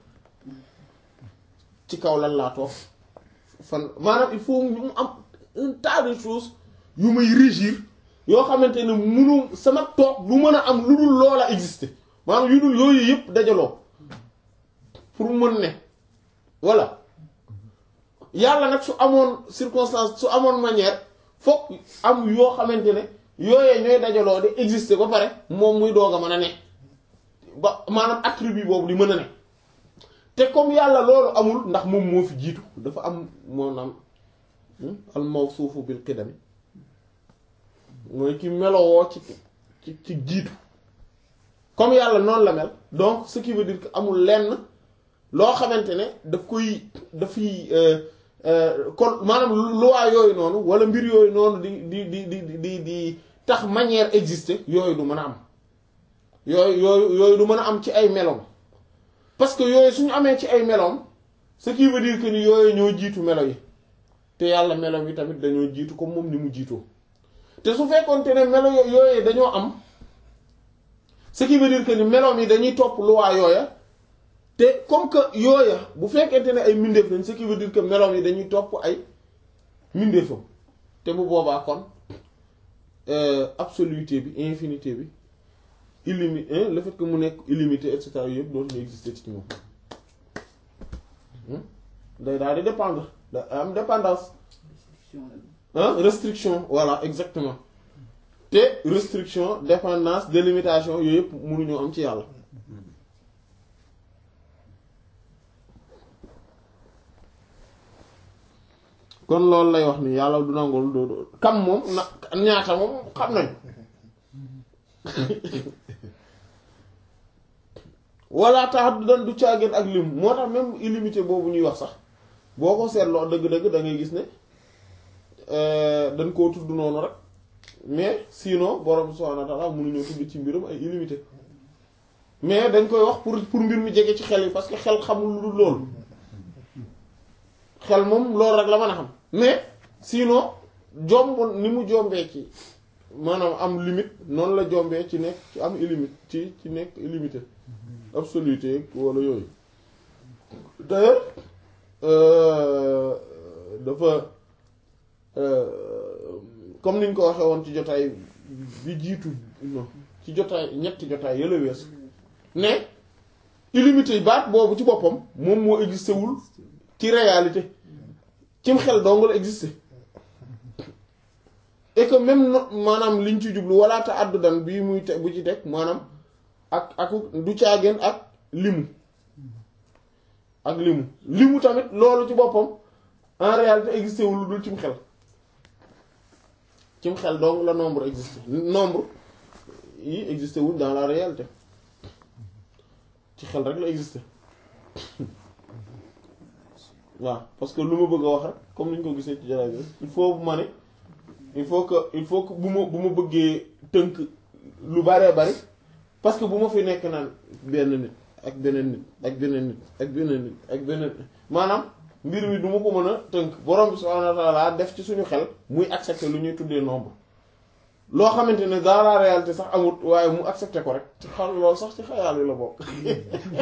ci kaw lan laa toog fan maanaam il faut mu am un tas de choses yu may régir yoo xamante ne munu sama toog du mën a am lu dul loola exister maanaam yu dul yooyu yëpp dajaloo pour mën ne voilà yàlla nag su amoon circonstance su amoon manière fokk am yoo xamante ne yooyee ñooy dajaloo di exister ba pare moom muy doog a mën a ne ba maanaam attribut boobu di mën a ne te comme yàlla loolu amul ndax moom moo fi jiitu dafa am moo naam al mawsuufu bil qidami mooy ki melowoo ci ci ci jiitu comme yàlla noonu la mel donc ce qui veut dire que amul lenn loo xamante ne daf koy dafay kon maanaam loi yooyu noonu wala mbir yooyu noonu di di di di di di tax manière exister yooyu du mën a am yooyu yooyu yooyu du mën a am ci ay meloom parce que yooyu suñu amee ci ay meloom ce qui veut dire que ni yooyu ñoo jiitu melo yi te yàlla meloom yi tamit dañoo jiitu comme moom ni mu jiitoo te su fekkoonte ne melo yooyu dañoo am ce qui veut dire que ni meloom yi dañuy topp loi yooya te comme que yooya bu fekkente ne ay mbindeef lañ ce qui veut dire que meloom yi dañuy topp ay mbindeefam te bu boobaa kon absoluité bi infinité bi illimité le fait que mu nekk illimité et cetera yëpp dootuñu exister ci moom day daal di dépendre da am dépendance ah restriction voilà exactement te restriction dépendance délimitation yooyu yëpp mënuñoo am ci yàlla kon loolu lay wax ni yàlla du nangul doo doo kam moom na ñaata moom xam nañ walla tax du dan du caageen ak lim moo tax même illimité boobu ñuy wax sax boo ko seetloo dëgg-dëgg da ngay gis ne dañ koo tudd noonu rek mais sinon borom subhaanahu wa ta'aala mënuñoo tudd ci mbirum ay illimité mais dañ koy wax pour pour mbir mi jege ci xel yi parce que xel xamul lu dul loolu xel moom loolu rek la mën a xam mais sinon jomb ni mu jombee ci maanaam am limite noonu la jombee ci nekk ci am illimité ci ci nekk illimité absoluté wala yooyu d'ailleurs dafa comme niñ ko waxee woon ci jotaay bi jiitu non ci jotaay ñetti jotaay yële weesu ne illimité baat boobu ci boppam moom moo existé wul ci réalité cim xel dong la existé et que même no maanaam liñ ci jublu wala ta àddu dan bii muy te bu ci teg maanaam ak ak du caageen ak limu ak limu limu tamit loolu ci boppam en réalité existé wul lu dul cim xel cim xel dong la nombre existé nombre yi existé wul dans la réalité ci xel rek la existé waaw parce que lu ma bëgg a wax rek comme ni ñu ko gisee ci jaraay bi il faut bu ma ne il faut que il faut que bu ma bu ma bëggee tënk lu baree bari parce que bu ma fi nekk naan benn nit ak beneen nit ak beneen nit ak beneen nit ak beneen maanaam mbir mi du ma ko mën a tënk borom bi subhaanahu wa ta'aala def ci suñu xel muy accepter lu ñuy tuddee nombre loo xamante ne dans la réalité sax amut waaye mu accepter ko rek ci xal loolu sax ci xayaal yi la bokk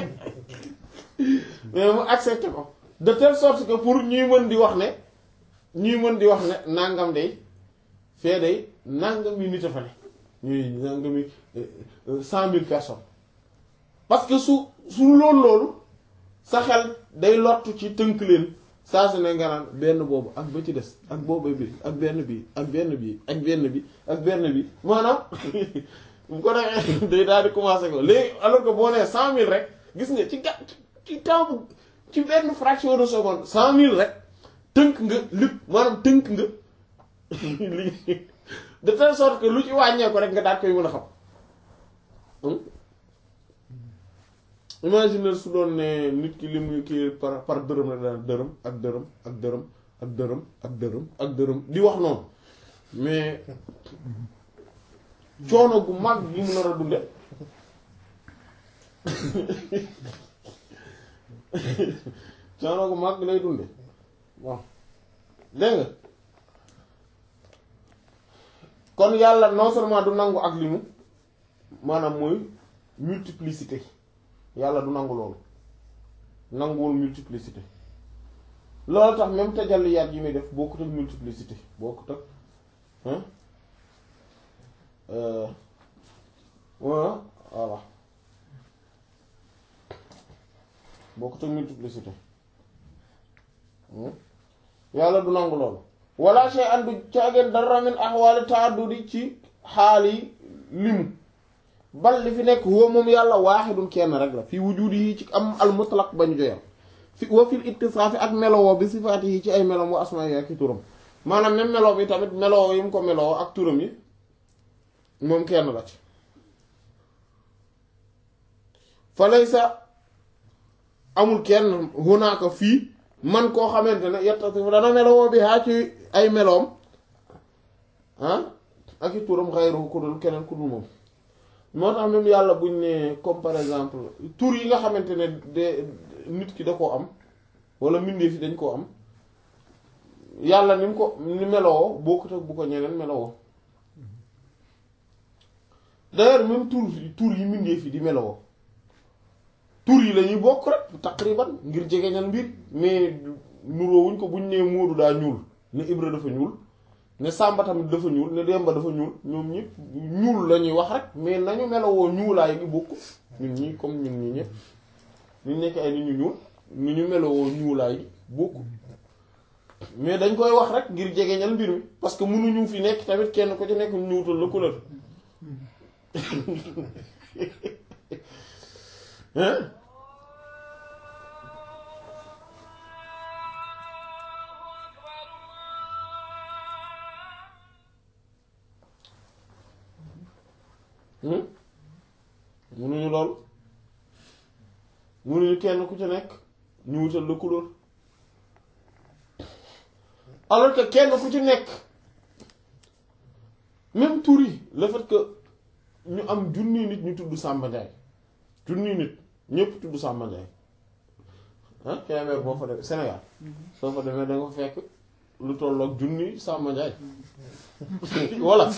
mais mu accepter ko de telle sorte que pour ñuy mën di wax ne ñuy mën di wax ne nangam day fee day nangam yi nit a fa ne ñuy nangam yi cent mille personnes parce que su su loolu loolu sa xel day lottu ci tënk leen saa su ne nga naan benn boobu ak ba ci des ak boobu bi ak benn bi ak benn bi ak benn bi ak benn bi maanaam bu ko defee day daal di commencer ko léegi alors que boo nee cent mille rek gis nga ci gàtt ci temps bu ci benn fraction de seconde cent mille rek tënk nga lépp maanaam tënk nga li de telle sorte que lu ci wàññeeku rek nga daal koy mën a xam imagine su doon ne nit ki li muy kii par par dërëm rek daan dërëm ak dërëm ak dërëm ak dërëm ak dërëm ak dërëm di wax noonu mais coono gu mag gi mu nar a dunde coono gu mag lay dunde bon dégg nga kon yàlla non seulement du nangu ak limu maanaam mooy multiplicité yàlla du nangu loolu nanguwul multiplicité loolu tax même tajalliyaat yi muy def bokkut ak multiplicité bokkut ak hein voilà voilà bokkut ak multiplicité yàlla du nangu loolu wala shay andu caageen dara min ahwaali taaddudi ci xaali limu bal li fi nekk huwa moom yàlla waaxidun kenn rek la fii wujudi yi ci am al mutlaq ba ñu joyal fi wa fil ittisaafi ak melowoo bi sifaati yi ci ay melom wa asmaa yi ak i turam maanaam même melo bi tamit melowoo yi mu ko melowoo ak turam yi moom kenn la ci fa laysa amul kenn hunaaka fii man koo xamante ne yettasifu dana melowoo bi haa ci ay meloom ah ak i turam xayru ku dul keneen ku dul moom moo tax même yàlla buñ ne comme par exemple tur yi nga xamante ne de nit ki da koo am wala mbindeef yi dañ koo am yàlla ni mu ko ni melowoo bokkut ak bu ko ñeneen melowoo d'ailleurs même tur tur yi mbindeef yi di melowoo tur yi la ñuy bokk rek taqriban ngir jegeñal mbir mais nuroowuñ ko buñ nee Moodu daa ñuul ne Ibra dafa ñuul ne Samba tamit dafa ñuul ne Demba dafa ñuul ñoom ñëpp ñuul la ñuy wax rek mais nañu melowoo ñuulaay gi bokk ñun ñii comme ñun ñii ñëpp ñu nekk ay nit ñu ñuul ni ñu melowoo ñuulaay gi bokk mais dañ koy wax rek ngir jegeñal mbir mi parce que mënuñu fi nekk tamit kenn ko ci nekk ñuutal la couleur hein munuñu lool munuñu kenn ku ci nekk ñu wutal la couleur alors que kenn ku ci nekk même tur yi le fait que ñu am junni nit ñu tudd Samba Ndiaye junni nit ñëpp tudd Samba Ndiaye ah Kébémer boo fa demee Sénégal soo fa demee da nga fa fekk lu tolloog junni Samba Ndiaye voilà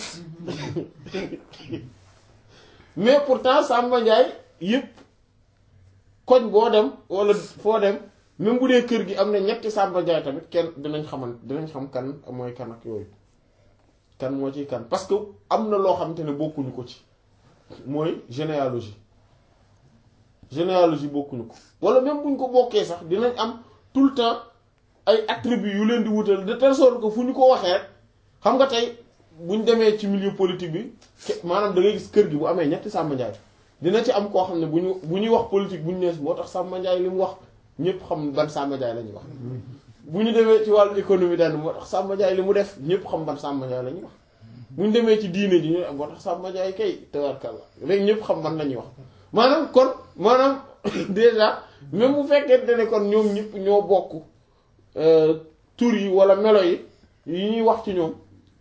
mais pourtant Samba Ndiaye yëpp koñ boo dem wala foo dem même bu dee kër gi am na ñetti Samba Ndiaye tamit kenn dinañ xaman dinañ xam kan mooy kan ak yooyu kan moo ci kan parce que am na loo xamante ne bokkuñu ko ci mooy généalogie généalogie bokkuñu ko wala même buñ ko bokkee sax dinañ am tout le temps ay attributs yu leen di wutal de telle sorte que fu ñu ko waxee rek xam nga tey buñ demee ci milieu politique bi maanaam da ngay gis kër gi bu amee ñetti Samba Ndiaye dina ci am koo xam ne bu ñu bu ñuy wax politique bu ñu nees moo tax Samba Ndiaye li mu wax ñëpp xam ban Samba Ndiaye la ñuy wax bu ñu demee ci wàllu économie daan moo tax Samba Ndiaye li mu def ñëpp xam ban Samba Ndiaye la ñuy wax bu ñu demee ci diine ji ñu moo tax Samba Ndiaye kay tabarkalla léegi ñëpp xam ban la ñuy wax maanaam kon maanaam déjà même bu fekkente ne kon ñoom ñëpp ñoo bokk tur yi wala melo yi yi ñuy wax ci ñoom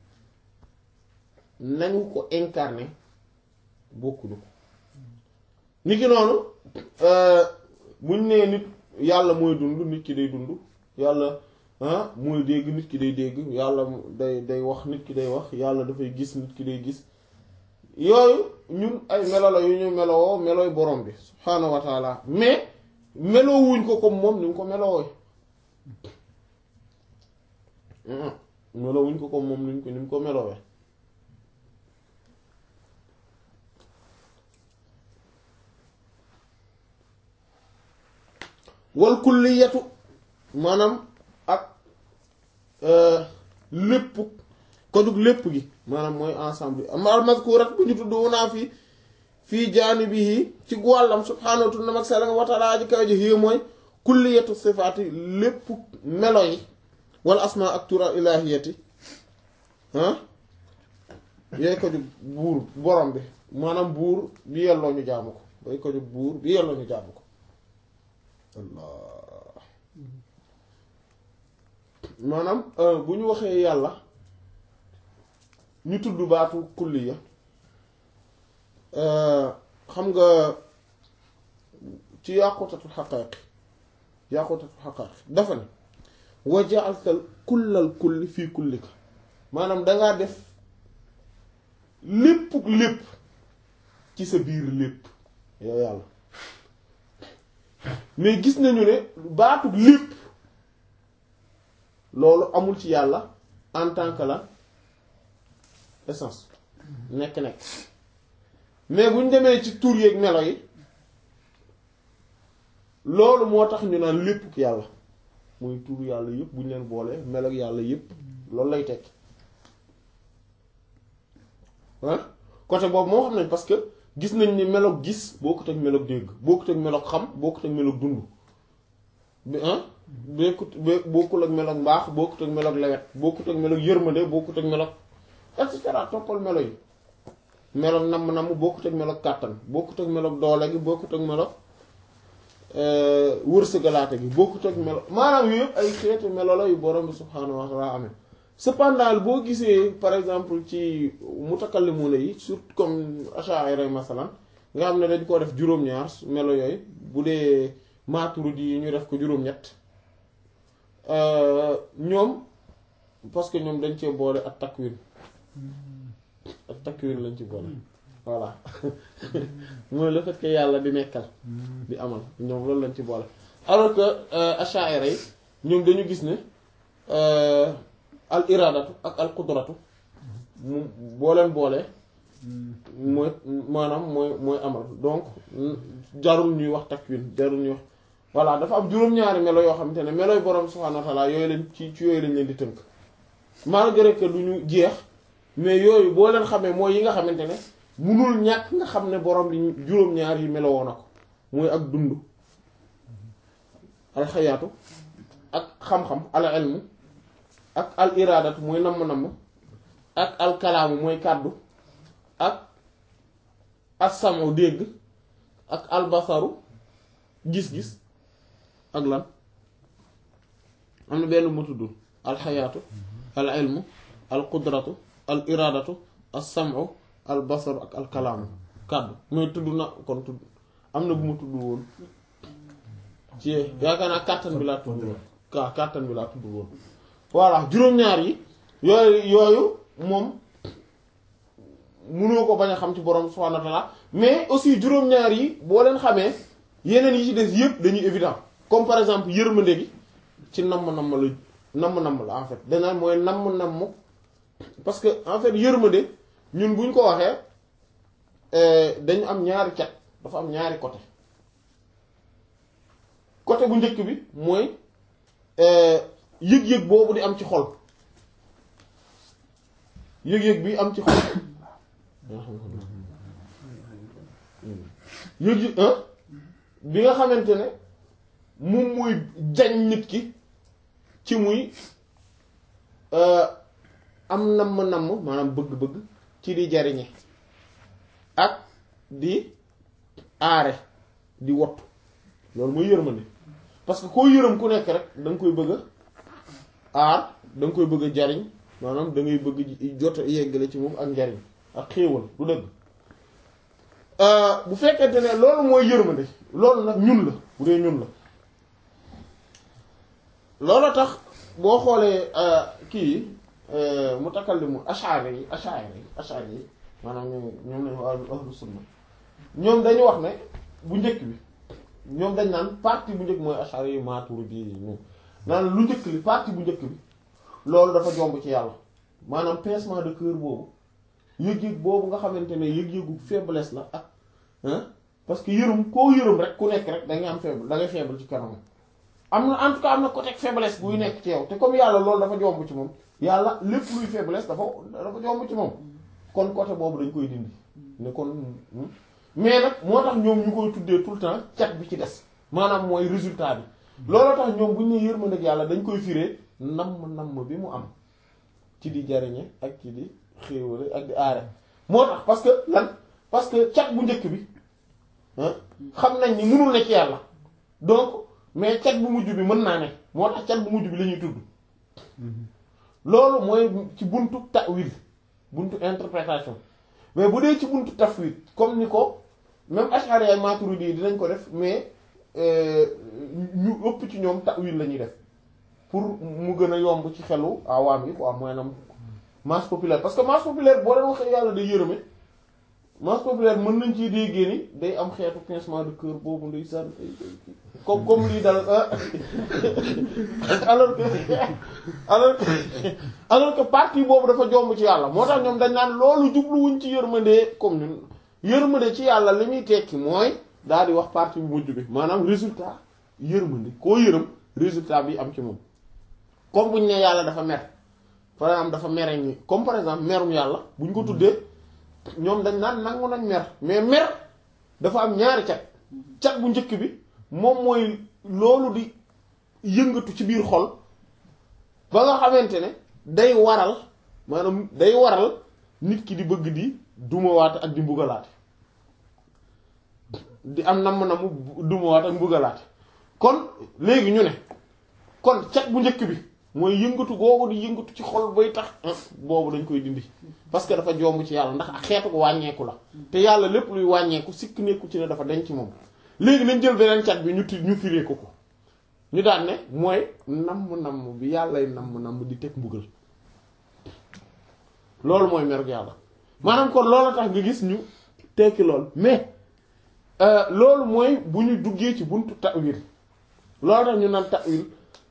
nañu ko incarné bokkuñu ko ni ki noonu buñ nee nit yàlla mooy dund nit ki day dund yàlla ah mooy dégg nit ki day dégg yàlla day day wax nit ki day wax yàlla dafay gis nit ki day gis yooyu ñun ay melo la yu ñu melowoo melooy borom bi subhaanahu wa taala mais melowuñ ko comme moom ni mu ko melowooy melowuñ ko ko moom nuñ ko ni mu ko melowee wal kulliyatu maanaam ak lépp ko jug lépp gi maanaam mooy ensemble bi ama almaskurat bu ñu tudd wunaa fii fii jaanibihi ci wàllam subhaanahu wa ta'ala mag sell wa ta'ala ji kaw ji xii mooy kulliyatu sifaati lépp melo yi wala asma ak tura ilahiyati ah yooyu ko jug buur borom bi maanaam buur bi yelloo ñu jaamu ko yooyu ko jug buur bi yelloo ñu jaamu ko allah maanaam bu ñu waxee yàlla ñu tudd baatu kulliya xam nga ci yàqutatu xaqaayiq yàqutatu xaqaayiq dafa ne wa ja'alta kullal kulli fii kullika maanaam dangaa def lépp lépp ci sa biir lépp yow yàlla mais gis nañu ne baatu lépp loolu amul ci yàlla en tant que la essence nekk-nekk mais bu ñu demee ci tur yeeg melo yi loolu moo tax ñu naan lépp yàlla muy tur yàlla yëpp bu ñu leen boolee melo yàlla yëpp loolu lay tekki ah côté boobu moo xam nañ parce que gis nañ ni meloog gis bokkut ak meloog dégg bokkut ak meloog xam bokkut ak meloog dund bi ah bokkut bokkul ak meloog mbaax bokkut ak meloog lewet bokkut ak meloog yërmande bokkut ak meloog et cetera toppal melo yi meloog namm-namm bokkut ak meloog kàttan bokkut ak meloog doole gi bokkut ak meloog wërsëgalaate gi bokkut ak melo maanaam yooyu yëpp ay xeeti melo la yu borom bi subhaanahu wa ta'ala amee cependant boo gisee par exemple ci mutakallimuna yi surtout comme asha'ira masalan nga xam ne dañ koo def juróom-ñaar melo yooyu bu dee Maturidi yi ñu def ko juróom-ñett ñoom parce que ñoom dañ cee boole ak takwin ak takwin lañ ci boole voilà mooy le fait que yàlla di nekkal di amal ñoom loolu lañ ci boole alors que asha'ira yi ñoom dañu gis ne al iradatu ak al qudratu mu boo leen boolee mooy maanaam mooy mooy amal donc jarul ñuy wax takwin jarul ñuy wax voilà dafa am juróom-ñaari melo yoo xamante ne meloy borom subhaanahu wa ta'ala yooyu leen ci ci yooyu lañ leen di tënk malgré que du ñu jeex mais yooyu boo leen xamee mooy yi nga xamante ne munul ñàkk nga xam ne borom li juróom-ñaar yi melowoo na ko mooy ak dund al xayaatu ak xam-xam al ilmu ak al iraadatu mooy namm-namm ak al kalaamu mooy kàddu ak as-samu dégg ak al basaru gis-gis ak lan am na benn mu tuddul al xayaatu al ilmu al qudratu al iraadatu as-samu al basaru ak al kalaamu kàddu mooy tudd na kon tudd am na bu ma tudd woon ci yaakaar naa kàttan bi laa tudd woon kaa kàttan bi laa tudd woon voilà juróom-ñaar yi yooyu yooyu moom munoo ko bañ a xam ci borom subhaanahu wa ta'ala mais aussi juróom-ñaar yi boo leen xamee yeneen yi ci des yëpp dañuy évident comme par exemple yërmande gi ci namm-namm la namm-namm la en fait dana mooy namm-namm parce que en fait yërmande ñun buñ ko waxee dañu am ñaari cat dafa am ñaari côté côté bu njëkk bi mooy yëg-yëg boobu di am ci xol yëg-yëg bi am ci xol yëg-yëg bi nga xamante ne moom muy jañ nit ki ci muy am namm-namm maanaam bëgg-bëgg ci di jariñe ak di aare di wottu loolu mooy yërmande parce que koo yërëm ku nekk rek da nga koy bëgg a aar da nga koy bëgg a jariñ maanaam da ngay bëgg jot yeggale ci moom ak njariñ ak xéewal du dëgg bu fekkente ne loolu mooy yërmande loolu nag ñun la bu dee ñun la loolu tax boo xoolee kii mutakallimu ash'ari yi ash'ari yi ash'ari yi maanaam ñoom ñoom lañu wax ahlu sunna ñoom dañu wax ne bu njëkk bi ñoom dañ naan partie bu njëkk mooy ash'ari yi maturidi yi ñoom naan lu njëkk li partie bu njëkk bi loolu dafa jomb ci yàlla maanaam pincement de cœur boobu yëg-yëg boobu nga xamante ne yëg-yëgu faiblesse la ak hein parce que yërëm koo yërëm rek ku nekk rek da ngay am faible da ngay faible ci kanam am na en tout cas am na côté faiblesse buy nekk ci yow te comme yàlla loolu dafa jomb ci moom yàlla lépp luy faiblesse dafa dafa jomb ci moom kon côté boobu dañ koy dindi ne kon mais nag moo tax ñoom ñu koy tuddee tout le temps cat bi ci des maanaam mooy résultat bi looloo tax ñoom bu ñu nee yërmande ak yàlla dañ koy firee namm namm bi mu am ci di jariñe ak ci di xéewale ak di aare moo tax parce que lan parce que cat bu njëkk bi xam nañ ni mënul ne ci yàlla donc mais cat bu mujj bi mën naa ne moo tax cat bu mujj bi la ñuy tudd loolu mooy ci buntu ta'wil buntu interprétation mais bu dee ci buntu tafwid comme ni ko même Ash'ari ak Maturidi yi dinañ ko def mais ñu ëpp ci ñoom ta'wil la ñuy def pour mu gën a yomb ci xelu awaam yi quoi maanaam masse populaire parce que masse populaire boo leen waxee yàlla day yërëme masse populaire mën nañ ciy déggee ni day am xeetu pincement de cœur boobu nday sànn comme comme lii dal alors que alors que alors que partie boobu dafa jomb ci yàlla moo tax ñoom dañ naan loolu jubluwuñ ci yërmande comme ñun yërmande ci yàlla li muy tekki mooy daal di wax partie bu mujj bi maanaam résultat yërmande koo yërëm résultat bi am ci moom comme buñ ne yàlla dafa mer par exemple dafa mere ñi comme par exemple merum yàlla buñ ko tuddee ñoom dañ naan nangu nañ mer mais mer dafa am ñaari cat cat bu njëkk bi moom mooy loolu di yëngatu ci biir xol ba nga xamante ne day waral maanaam day waral nit ki di bëgg di dumawaate ak di mbugalaate di am namm namm dumawaate ak mbugalaate kon léegi ñu ne kon cat bu njëkk bi mooy yëngatu googu di yëngatu ci xol bay tax boobu dañ koy dindi parce que dafa jomb ci yàlla ndax xeetu ko wàññeeku la te yàlla lépp luy wàññeeku sikk nekku ci ne dafa denc ci moom léegi nañ jël beneen cat bi ñu ti ñu firee ko ko ñu daan ne mooy namm namm bi yàllay namm namm di teg mbugal loolu mooy merug yàlla maanaam kon loolu tax nga gis ñu tekki lool mais loolu mooy bu ñu duggee ci buntu ta'wil loolu tax ñu naan ta'wil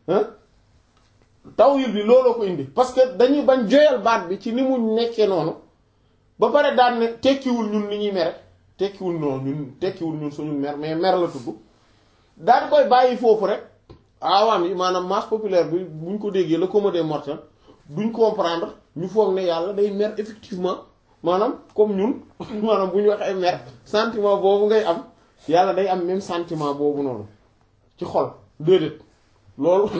ta'wil bi looloo ko indi parce que dañuy bañ joyal baat bi ci ni mu nekkee noonu ba pare daan ne tekkiwul ñun ni ñuy mere tekkiwul noonu ñun tekkiwul ñun suñu mer mais mer la tudd daal koy bàyyi foofu rek awaam yi maanaam masse populaire bi buñ ko déggee le commun des mortels duñ comprendre ñu foog ne yàlla day mer effectivement maanaam comme ñun maanaam bu ñu waxee mer sentiment boobu ngay am yàlla day am même sentiment boobu noonu ci xol déedéet loolu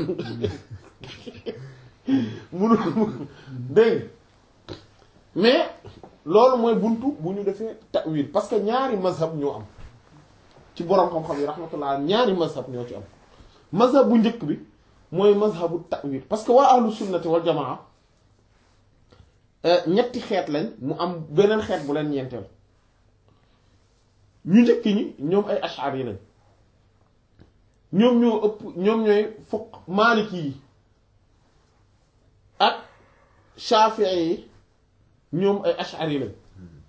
munul dégg mais loolu mooy buntu bu ñu defee ta'wil parce que ñaari mazhab ñoo am ci boroom xam-xam yi rahmatullah ñaari mazhab ñoo ci am mazhab bu njëkk bi mooy mazhabu ta'wil parce que waa ahlu sunnati wal jamaa ñetti xeet lañ mu am beneen xeet bu leen ñeenteel ñu njëkk ñi ñoom ay ash'ari lañ ñoom ñoo ëpp ñoom ñooy fuq maaliki yi ak shafi'i yi ñoom ay ash'ari lañ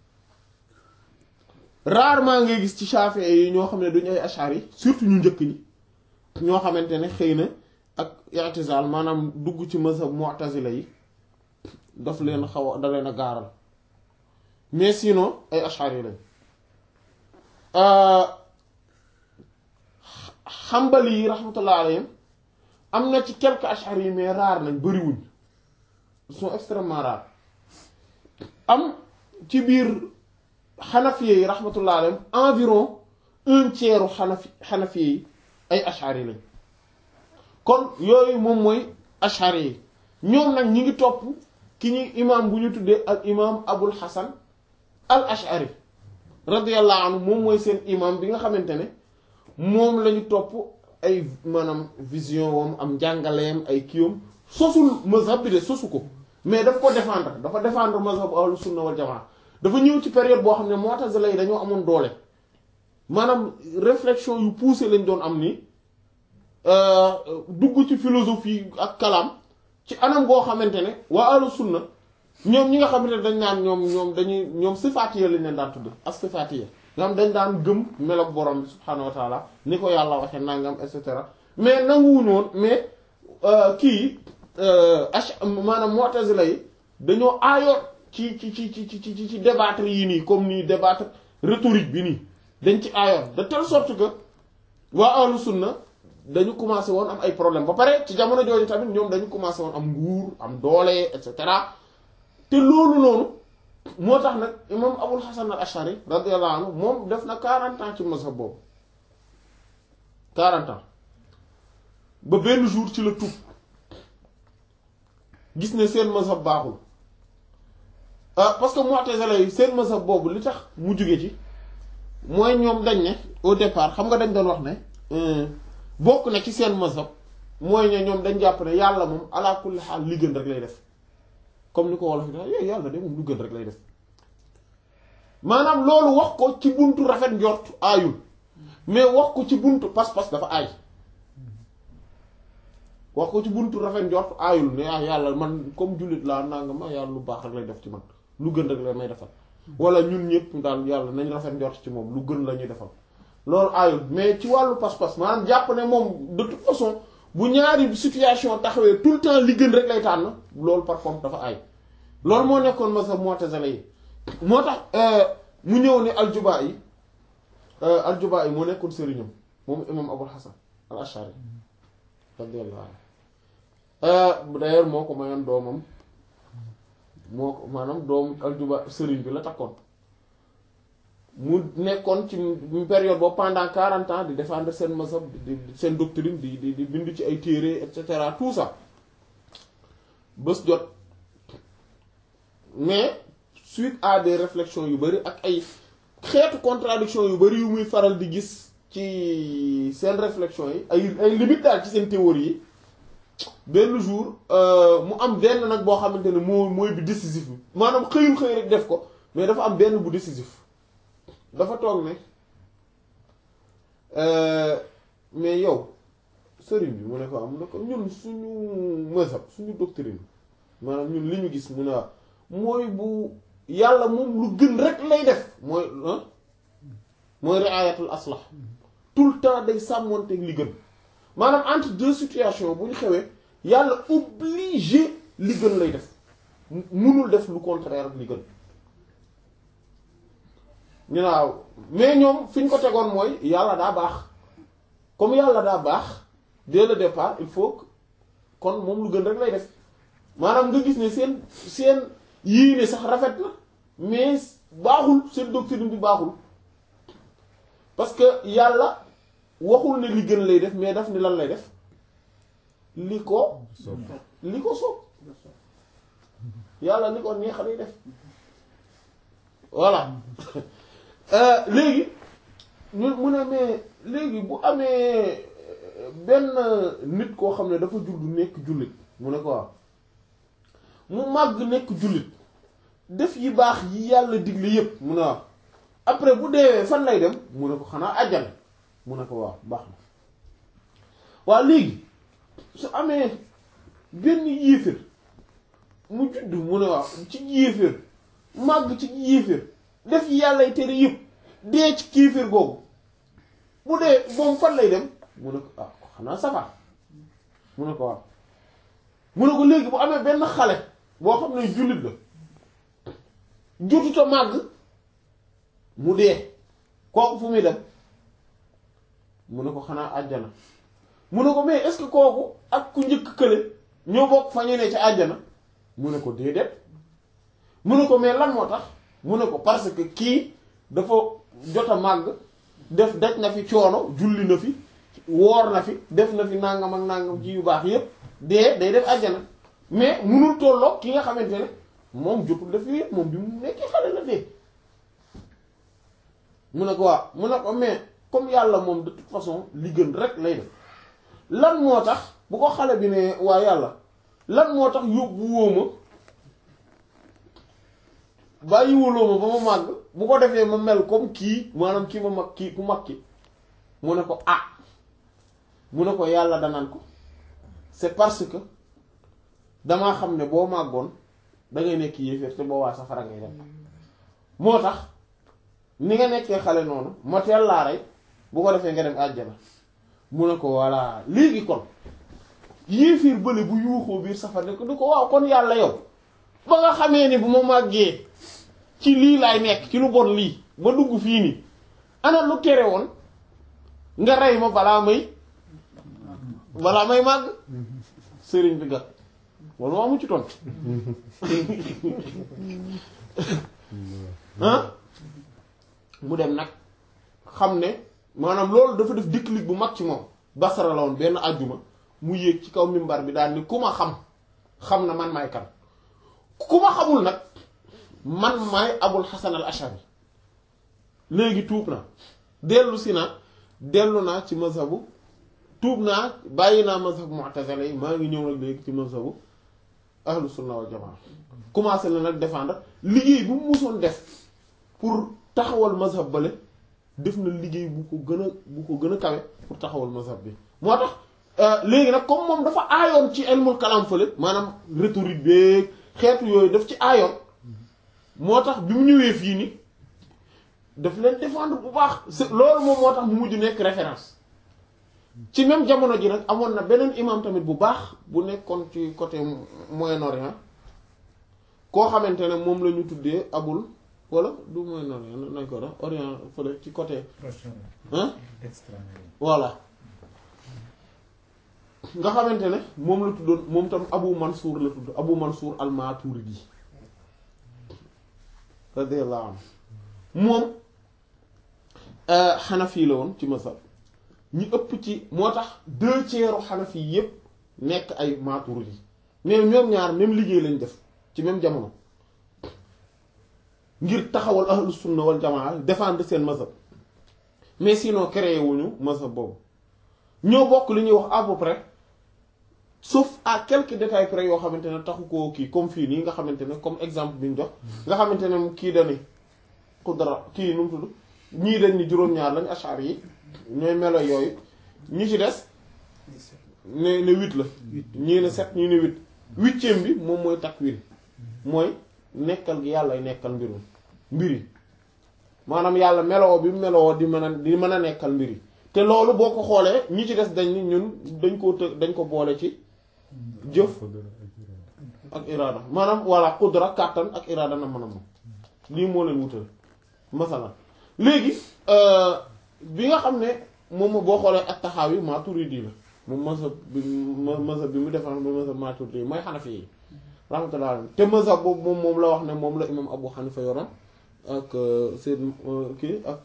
rarement ngay gis ci shafi'i yi ñoo xam ne duñu ay ash'ari surtout ñu njëkk ñi ñoo xamante ne xëy na ak i'tizal maanaam dugg ci mazhab mu'tazila yi daf leen xaw a da leen a gaaral mais sinon ay ash'ari lañ xambali yi rahmatullah alayhim am na ci quelques ash'ari yi mais rare nañ bariwuñ ils sont extrêmement rares am ci biir xanafiye yi rahmatullah alayhim environ un tiers xanafi xanafiye yi ay ash'ari lañ kon yooyu moom mooy ash'ari yi ñoom nag ñi ngi topp ki ñuy imam bu ñu tuddee al imam abul hasan al ash'ari radiyallahu anhu moom mooy seen imam bi nga xamante ne moom lañu topp ay maanaam vision wam am njàngaleem ay kiiwam sosul mazhab bi de sosu ko mais daf ko défendre dafa défendre mazhab ahlu sunna wal jamaa dafa ñëw ci période boo xam ne mu'tazila yi dañoo amoon doole maanaam réflexion yu poussé lañ doon am ni dugg ci philosophie ak kalam ci anam goo xamante ne waa ahlu sunna ñoom ñi nga xamante ne dañ naan ñoom ñoom dañuy ñoom sifaatiya lañ leen daan tudd as sifaatiya nga xam dañ daan gëm meloog borom bi subhaanahu wa taala ni ko yàlla waxee nangam et cetera mais nanguwuñu woon mais kii ach maanaam mu'tazila yi dañoo aayoon ci ci ci ci ci ci ci débattre yi nii comme nii débattre rhétorique bi nii dañ ci aayoon de telle sorte que waa ahlu sunna dañu commencé woon am ay problème ba pare ci jamono jooju tamit ñoom dañu commencé woon am nguur am doole et cetera te loolu noonu moo tax nag imam abul hasan al ashari radiyallahu anhu moom def na 40 ans ci mazhab boobu 40 ans ba benn jour ci la tuub gis ne seen mazhab baaxul ah parce que mu'tazila yi seen mazhab boobu li tax mu jóge ci mooy ñoom dañ ne au départ xam nga dañ doon wax ne bokk na ci seen mazhab mooy ne ñoom dañ jàpp ne yàlla moom ala kulli xaal li gën rek lay def comme ni ko wolof yi dax yooyu yàlla de moom lu gën rek lay def maanaam loolu wax ko ci buntu rafet njort aayul mais wax ko ci buntu pas-pas dafa aay wax ko ci buntu rafet njort aayul ne ah yàlla man comme jullit laa nanga ma yàlla lu baax rek lay def ci man lu gën rek la may defal wala ñun ñëpp daal yàlla nañ rafet njort ci moom lu gën la ñuy defal loolu aayul mais ci wàllu pas-pas maanaam jàpp ne moom de toute façon bu ñaari situation taxawee tout le temps li gën rek lay tànn loolu par contre dafa aay loolu moo nekkoon mazhab mu'tazila yi moo tax mu ñëw ne aljubaa yi aljubaa yi moo nekkoon sëriñam moom imam abul hasan al ashari radiyallahu anhu d'ailleurs moo ko mayoon doomam moo ko maanaam doomu aljuba sëriñ bi la takkoon mu nekkoon ci période boobu pendant quarante ans di défendre seen mazhab di seen doctrine di di di bind ci ay téere et cetera tout ça bés jot mais suite à des réflexions yu bari ak ay xeetu contradiction yu bari yu muy faral di gis ci seen réflexion yi ay ay limite daal ci seen théorie yi benn jour mu am benn nag boo xamante ne moo mooy bi décisif bi maanaam xëyul xëy rek def ko mais dafa am benn bu décisif dafa toog ne mais yow sëriñ bi mu ne ko am ne ko ñun suñu mazhab suñu doctrine maanaam ñun li ñu gis mu ne waaw mooy bu yàlla moom lu gën rek lay def mooy mooy riayatul aslah tout le temps day sàmmonteeg li gën maanaam entre deux situations bu ñu xewee yàlla obligé li gën lay def munul def lu contraire ak li gën ñu naaw mais ñoom fi ñu ko tegoon mooy yàlla daa baax comme yàlla daa baax dès le départ il faut que kon moom lu gën rek lay def maanaam nga gis ne seen seen yéene sax rafet na mais baaxul seen doctrine bi baaxul parce que yàlla waxul ne li gën lay def mais daf ni lan lay def li ko li ko soob yàlla li ko neex lay def voilà léegi ñu mu ne mais léegi bu amee benn nit koo xam ne dafa juddu nekk jullit mu ne ko waaw mu màgg nekk jullit def yi baax yi yàlla digle yépp mu ne waaw après bu deewee fan lay dem mu ne ko xanaa àjjana mu ne ko waaw baax na waaw léegi su amee benn yéeféer mu judd mu ne waaw ci yéeféer màgg ci yéeféer def yi yàllay tere yépp dee ci kéeféer googu bu dee moom fan lay dem mu ne ko ah xanaa safar mu ne ko waaw mu ne ko léegi bu amee benn xale boo xam ne jullit la jotuta màgg mu dee kooku fu muy dem mu ne ko xanaa àjjana mu ne ko mais est-ce que kooku ak ku njëkk kële ñoo bokk fa ñu ne ci àjjana mu ne ko déedéet mu ne ko mais lan moo tax mu ne ko parce que kii dafa jot a màgg def daj na fi coono julli na fi woor na fi def na fi nangam ak nangam ji yu baax yépp dee day def àjjana mais munul tolloo ki nga xamante ne moom jotul def yépp moom bi mu nekkee xale la dee mu ne ko waaw mu ne ko mais comme yàlla moom de toute façon li gën rek lay def lan moo tax bu ko xale bi ne waa yàlla lan moo tax yóbbu wóoma bàyyi wuloo ma ba ma màgg bu ko defee ma mel comme kii maanaam kii ma mag kii ku mag ki mu ne ko ah mu ne ko yàlla danaan ko c'est parce que damaa xam ne boo màggoon da ngay nekk yéeféer te boo waa safara ngay dem moo tax ni nga nekkee xale noonu ma teel laa rey bu ko defee nga dem àjjana mu ne ko voilà léegi kon yéefiir bële bu yuuxoo biir safara ne ko du ko waaw kon yàlla yow ba nga xamee ni bu ma màggee ci lii laay nekk ci lu bon lii ba dugg fii nii ana lu tere woon nga rey ma balaa may balaa may màgg sëriñ bi gat wala moo amu ci tontu ah mu dem nag xam ne maanaam loolu dafa def déclic bu mag ci moom basara la woon benn àjjuma mu yéeg ci kaw mimbar bi daal ni ku ma xam xam na man maay kan ku ma xamul nag man maay abul xasan al ashari léegi tuub na dellu si na dellu naa ci mazhabu tuub naa bàyyi naa mazhabu mu'tazila yi maa ngi ñëw nag léegi ci mazhabu ahlu sunna wal jamaa commencé na nag défendre liggéey bu mu musoon def pour taxawal mazhab bale def na liggéey bu ko gën a bu ko gën a kawe pour taxawal mazhab bi moo tax léegi nag comme moom dafa aayoon ci ilmul kalam fële maanaam rhétorique beeg xeetu yooyu daf ci aayoon moo tax bi mu ñëwee fii ni daf leen défendre bu baax c'est loolu moom moo tax mu mujj nekk référence ci même jamono ji nag amoon na beneen imam tamit bu baax bu nekkoon ci côté Moyen-Orient koo xamante ne moom la ñu tuddee abul wala du Moyen-Orient nañ ko def Orient fële ci côté hein voilà nga xamante ne moom la tuddoon moom tam Abu Mansour la tudd Abu Mansour al-Maturidi radiyallahu anhu moom xanafi la woon ci masal ñi ëpp ci moo tax deux tiers xanafi yépp nekk ay Maturidi mais ñoom ñaar même liggéey lañ def ci même jamono ngir taxawal ahlu sunna wal jamaa défendre seen mazhab mais sinon créé wuñu mazhab boobu ñoo bokk li ñuy wax à peu près sauf à quelques détails près yoo xamante ne taxu koo kii comme fii nii nga xamante ne comme exemple bi ñu jox nga xamante ne kii dani xudra kii nu mu tudd ñii dañ ni juróom-ñaar lañ ashar yi ñooy melo yooyu ñi ci des ne ne huit la ñii ne sept ñii ne huit huitième bi moom mooy takwin mooy nekkal gi yàlla nekkal mbirum mbir yi maanaam yàlla meloo bi meloo di mën a di mën a nekkal mbir yi te loolu boo ko xoolee ñi ci des dañ ni ñun dañ ko të dañ ko boole ci jëf ak iraada maanaam voilà qudra kàttan ak iraada na mën a moom lii moo leen wutal masalan léegi bi nga xam ne moom boo xoolee ak taxaw yi Maturidi la moom mazhab bi mazhab bi mu defar ba mazhab Maturidi mooy Hanafi yi rahmatullah alayhi te mazhab boobu moom moom la wax ne moom la imam Abu Hanifa yoroon ak Seyd kii ak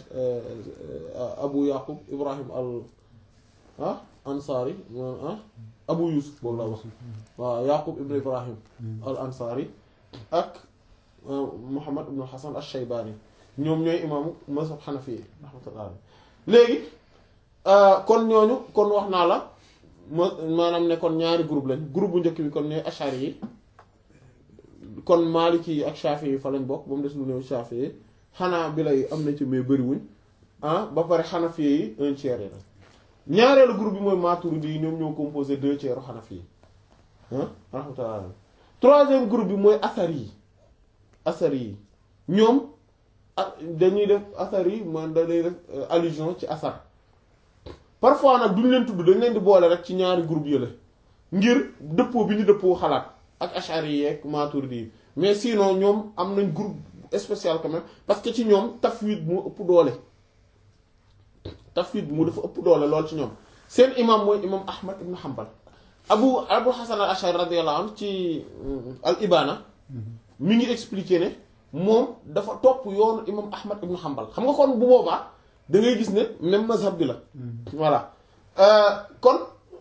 Abu Yaqub Ibrahim al ah Ansari ah Abu Yusuf boobu la wax waaw Yaqub ibn Ibrahim al Ansari ak Muhammad ibn Hasan al-Shaybani ñoom ñooy imaamu mazhab Hanafi yi rahmatullah alayhi léegi kon ñooñu kon wax naa la ma maanaam ne kon ñaari groupe lañ groupe bu njëkk bi kon ñooy ashari yi kon Maliki yi ak Shafi yi fa lañ bokk ba mu des lu néew Shafi yi xanaa bi lay am na ci mais bëriwuñ ah ba pare Hanafi yi un tiers yi la ñaareelu groupe bi mooy Maturidi yi ñoom ñoo composé deux tiers Hanafi yi ah rahmatullah troisième groupe bi mooy Asari yi Asari yi ñoom ah dañuy def Asari yi man dañuy def allusion ci asar parfois nag duñ leen tudd dañ leen di boole rek ci ñaari groupe yële ngir dëppoo bi ñu dëppoo xalaat ak ashari yi ak maturidi yi mais sinon ñoom am nañ groupe spécial quand même parce que ci ñoom tafwid moo ëpp doole tafwid mu dafa ëpp doole lool ci ñoom seen imam mooy imam ahmad ibn hanbal abu abu hasan al ashari radiyallahu anhu ci al ibana mi ngi expliquer ne moom dafa topp yoonu imam ahmad ibn hanbal xam nga kon bu boobaa da ngay gis ne même mazhab bi la voilà kon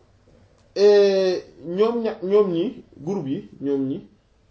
ñoom ña ñoom ñi groupe yi ñoom ñi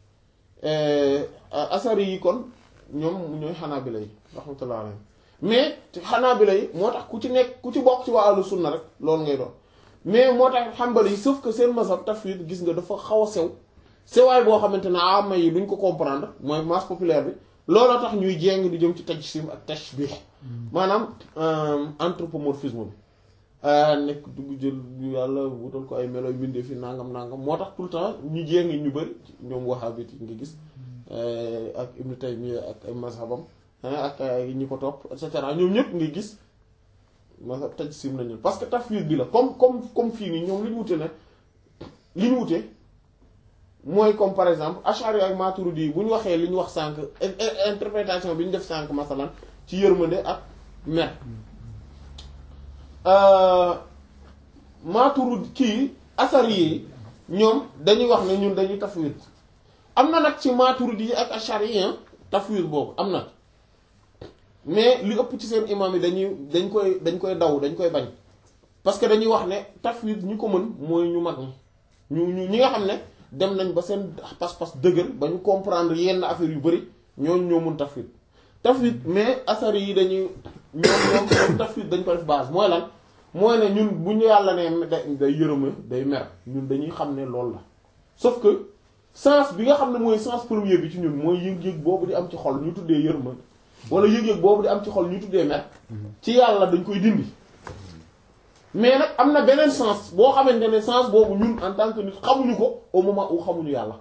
asari yi kon ñoom ñooy xanaabila yi rahmatullah alayhim mais xanaabila yi moo tax ku ci nekk ku ci bokk ci waa ahlu sunna rek loolu ngay doon mais moo tax xambali yi sauf que seen mazhab tafwid gis nga dafa xaw a sew sewaay boo xamante ne ama yi duñ ko comprendre mooy masse populaire bi looloo tax ñuy jéng di jëm ci tajsim ak tashbih maanaam anthropomorphisme bi nekk dugg jël yàlla wutal ko ay melo bindee fi nangam nangam moo tax tout le temps ñu jéng ñu bëri ñoom wahhabite yi nga gis ak Ibn Taymiyya ak ay mazhabam ak ñi ko topp et cetera ñoom ñëpp nga gis mazhab tajsim nañu parce que tafwid bi la comme comme comme fii nii ñoom li ñu wute ne li ñu wute mooy comme par exemple Ash'ari ak Maturidi yi bu ñu waxee li ñu wax sànq interprétation bi ñu def sànq masalan ci yërmande ak mer Maturidi kii asari yi ñoom dañuy wax ne ñun dañuy tafwid am na nag ci Maturidi yi ak Ash'ari yi tafwid boobu am na mais li ëpp ci seen imam yi dañuy dañ koy dañ koy daw dañ koy bañ parce que dañuy wax ne tafwid ñi ko mën mooy ñu mag ñi ñu ñu ñi nga xam ne dem nañ ba seen pas-pas dëgër ba ñu comprendre yenn affaire yu bari ñooñu ñoo mun tafwid tafwid mais asari yi dañuy ñoom ñoom ñoom tafwid dañ ko def base mooy lan mooy ne ñun bu ñu yàlla ne day day yërëma day mer ñun dañuy xam ne loolu la sauf que sens bi nga xam ne mooy sens premier bi ci ñun mooy yëg-yëg boobu di am ci xol ñu tuddee yërëma wala yëg-yëg boobu di am ci xol ñu tuddee mer ci yàlla dañ koy dindi mais nag am na beneen sens boo xamante ne sens boobu ñun en tant que nit xamuñu ko au moment où xamuñu yàlla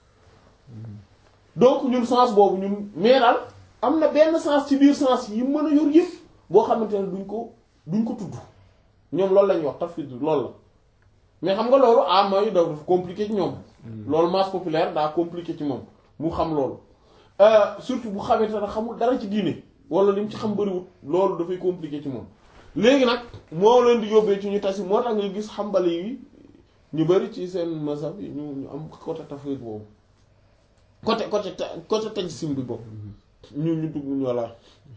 donc ñun sens boobu ñun mais daal am na benn sens ci biir sens yi mën a yor yëpp boo xamante ne duñ ko duñ ko tudd ñoom loolu lañuy wax tafwid loolu la mais xam nga loolu ah mooy dafa compliqué ci ñoom loolu masse populaire daa compliqué ci moom mu xam loolu surtout bu xamante ne xamul dara ci diine wala li mu ci xam bariwut loolu dafay compliqué ci moom léegi nag moo leen di yóbbee ci ñu tasi moo tax nga gis xambali yi ñu bari ci seen mazhab yi ñu ñu am côté tafwid boobu côté côté côté tajsim bi boobu ñu ñu dugg voilà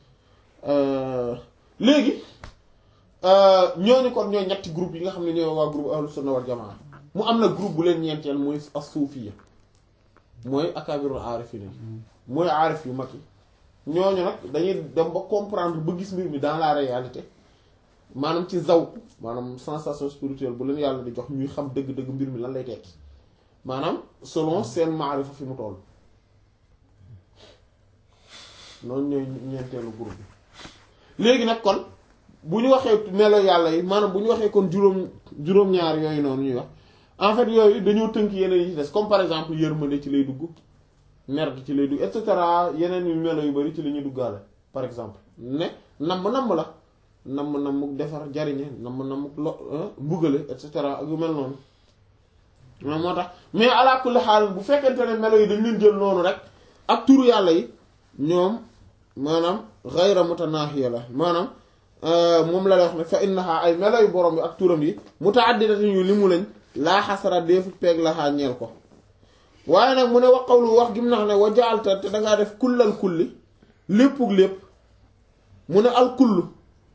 léegi ñooñu kon ñooy ñetti groupe yi nga xam ne ñooy waa groupe ahlu sunna wal jamaa mu am na groupe bu leen ñeenteel mooy as-suufiyya mooy akabirul aarifina mooy aarif yu mag yi ñooñu nag dañuy dem ba comprendre ba gis mbir mi dans la réalité maanaam ci zawq maanaam sensation spirituelle bu leen yàlla di jox ñuy xam dëgg-dëgg mbir mi lan lay tekki maanaam selon seen maarifa fi mu toll noonu ñooy ñeenteelu groupe bi léegi nag kon bu ñu waxee melo yàlla yi maanaam bu ñu waxee kon juróom juróom-ñaar yooyu noonu ñuy wax en fait yooyu dañoo tënk yeneen yi ci des comme par exemple yërmande ci lay dugg mer gi ci lay dugg et cetera yeneen yu melo yu bari ci la ñuy duggaale par exemple ne namm namm la namm namm defar jariñe namm namm lo mbugale et cetera ak yu mel noonu moom moo tax mais ala kulli xaal bu fekkente ne melo yi dañ leen jël noonu rek ak turu yàlla yi ñoom maanaam xayra mutanaahiya la maanaam moom la lay wax ne fa innaha ay melo yu borom bi ak turam yi mutaaddidatin yu li mu lañ laa xasara deefu peeg laxaa ñeel ko waaye nag mu ne wax qawlu wax gim nax ne wa jaalta te dangaa def kullal kulli léppug lépp mu ne al kullu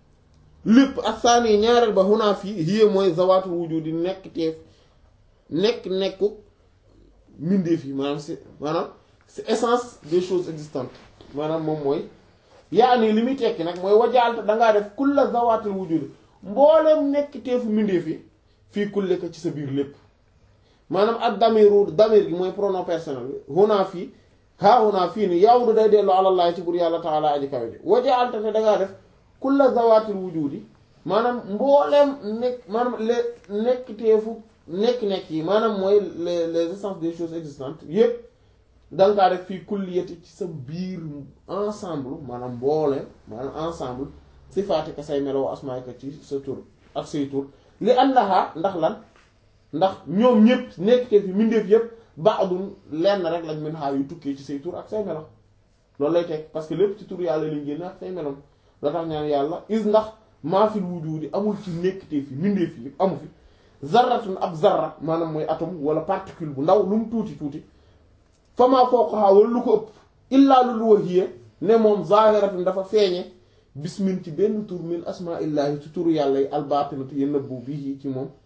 lépp ak saani ñaareel ba xunaa fii hiya mooy zawaatul wujudi nekk teef nekk nekku mbindeef yi maanaam c'est maanaam c'est essence des choses existantes maanaam moom mooy yaa nii li muy tekki nag mooy wajaalta dangaa def kulla zawaatul wujudi mbooleem nekk teefu mbindeef yi fii kulle ko ci sa biir lépp maanaam ak damiru damir gi mooy pronom personnel bi xunaa fii haa xunaa fii ni yawdu day dellu àlallaahi ci bur yàlla taala aji kawe ji wajaalta te dangaa def kulla zawaatil wujudi maanaam mbooleem nekk maanaam les nekk teefu nekk-nekk yi maanaam mooy les les essences des choses existantes yépp danga kaa def fii kulliyati ci sa biir ensemble maanaam mbooleem maanaam ensemble sifaati ka say melo asmaay ka ci sa tur ak say tur li annaha ndax lan ndax ñoom ñëpp nekk te fi mbindeef yëpp ba'dun lenn rek lañ mën xaar yu tukkee ci say tur ak say melo loolu lay teg parce que lépp ci tur yàlla lañ génne ak say melom la tax ñaan yàlla is ndax maa fil wujudi amul ci nekk te fi mbindeef yi amu fi zarratun ab zarra maanaam mooy atome wala particule bu ndaw lu mu tuuti tuuti famaa fawqahaa wala lu ko ëpp illaa lu lu wahiya ne moom zahiratun dafa feeñe bismin ci benn tur min asmaa illaahi ci turu yàlla yi albaatinatu yi nëbbu bii ci moom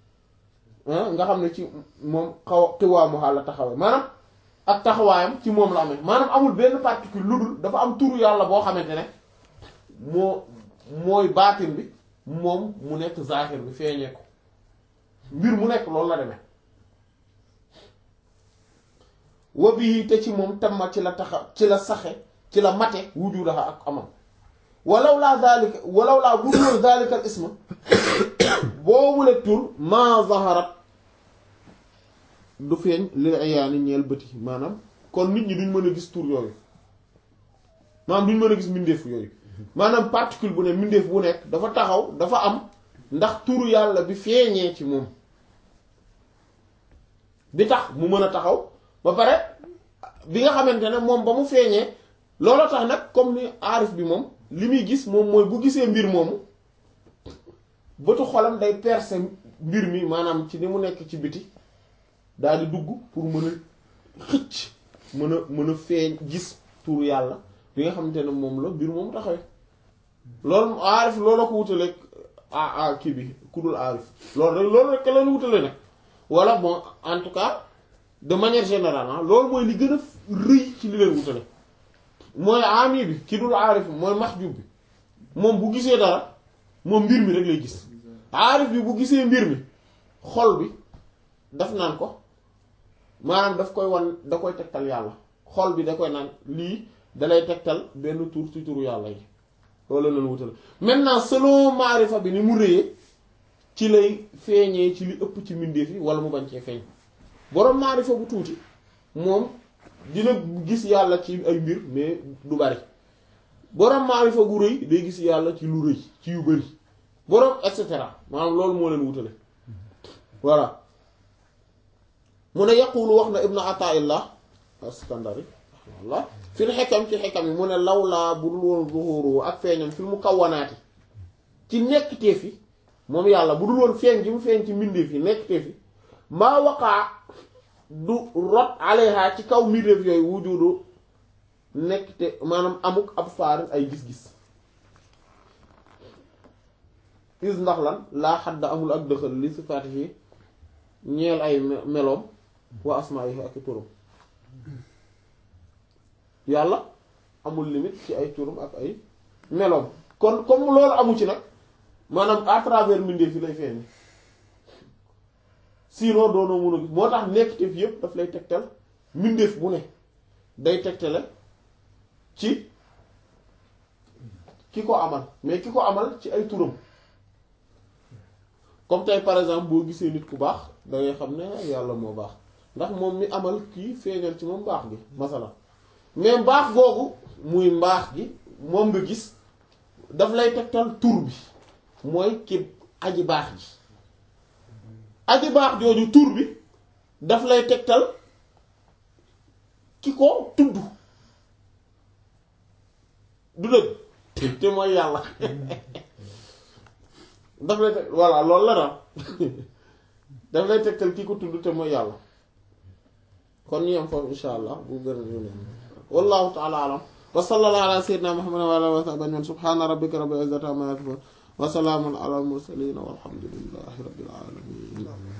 nga xam ne ci moom xaw xiwaamu xaal la taxawee maanaam ak taxawaayam ci moom la amee maanaam amul benn particule lu dul dafa am turu yàlla boo xamante ne moo mooy baatin bi moom mu nekk zahir bi feeñee ko mbir mu nekk loolu la demee wa bii te ci moom tamma ci la taxa ci la saxe ci la mate wujudaha ak amam walaw laa zalika walaw laa bu dul zalika al isma boobu la tur maa zaharat du feeñ lil ayaani ñeel bëti maanaam kon nit ñi duñ mën a gis tur yooyu maanaam duñ mën a gis mbindeef yooyu maanaam particule bu ne mbindeef bu nekk dafa taxaw dafa am ndax turu yàlla bi feeñee ci moom bi tax mu mën a taxaw ba pare bi nga xamante ne moom ba mu feeñee looloo tax nag comme ni aarif bi moom li muy gis moom mooy bu gisee mbir moomu bëtu xolam day percer mbir mi maanaam ci ni mu nekk ci biti daal di dugg pour mën a xëcc mën a mën a feeñ gis tuur yàlla bi nga xamante ne moom la mbir moomu taxawee loolu aarif loolu ko wutaleeg ah ah kii bi ku dul aarif loolu rek loolu rek la ñu wutale nag wala bon en tout cas de manière générale ah loolu mooy li gën a rëy ci li leen wutale mooy ami bi ki dul aarif mooy maxjub bi moom bu gisee dara moom mbir mi rek lay gis aarif bi bu gisee mbir mi xol bi daf naan ko maanaam daf koy wan da koy tegtal yàlla xol bi da koy naan lii dalay tegtal benn tur ci turu yàlla yi loolu la leen wutale maintenant selon maarifa bi ni mu rëyee ci lay feeñee ci li ëpp ci mbindeef yi wala mu bañ cee feeñ boroom maarifa bu tuuti moom dina gis yàlla ci ay mbir mais du bari boroom maarifa gu rëy day gis yàlla ci lu rëy ci yu bari boroom et cetera maanaam loolu moo leen wutale voilà mu ne yaqulu wax na ibnu ataillah askandari rahimahullah fil xekam ci xekam yi mu ne lawlaa bu dul woon zuhuru ak feeñam fil mu kawwanaati ci nekkteef yi moom yàlla bu dul woon feeñ gi mu feeñ ci mbindeef yi nekkteef yi maa waqaa du rot alayha ci kaw mbindeef yooyu wujudu nekkte maanaam amuk ab faarin ay gis-gis is ndax lan laa xadda amul ak dëxal li sifaati yi ñeel ay meloom wa asmaa yi ak i turam yàlla amul limite ci ay turam ak ay meloom kon comme loolu amu ci nag maanaam à travers mbindeef yi lay feeñ sinon doonoo mun a gis moo tax nekk te fi yëpp daf lay tegtal mbindeef bu ne day tegtale ci ki ko amal mais ki ko amal ci ay turam comme tey par exemple boo gisee nit ku baax da ngay xam ne yàlla moo baax ndax moom mi amal kii feeñal ci moom mbaax gi masala mais mbaax googu muy mbaax gi moom nga gis daf lay tegtal tur bi mooy ki aji baax ji aji baax jooju tur bi daf lay tegtal ki ko tudd du dëgg te mooy yàlla daf lay teg voilà loolu la daal daf lay tegtal ki ko tudd te mooy yàlla kon ñu yem foofu insha allah bu gën a ñu wallahu ta'ala alam wa sallallahu ala sayyidina muhammadin wa ala alihi wa sahbihi ajma'in subhana rabbika rabbil izzati amma yasifun wa salamun ala al mursalin walhamdulillahi rabbil alamin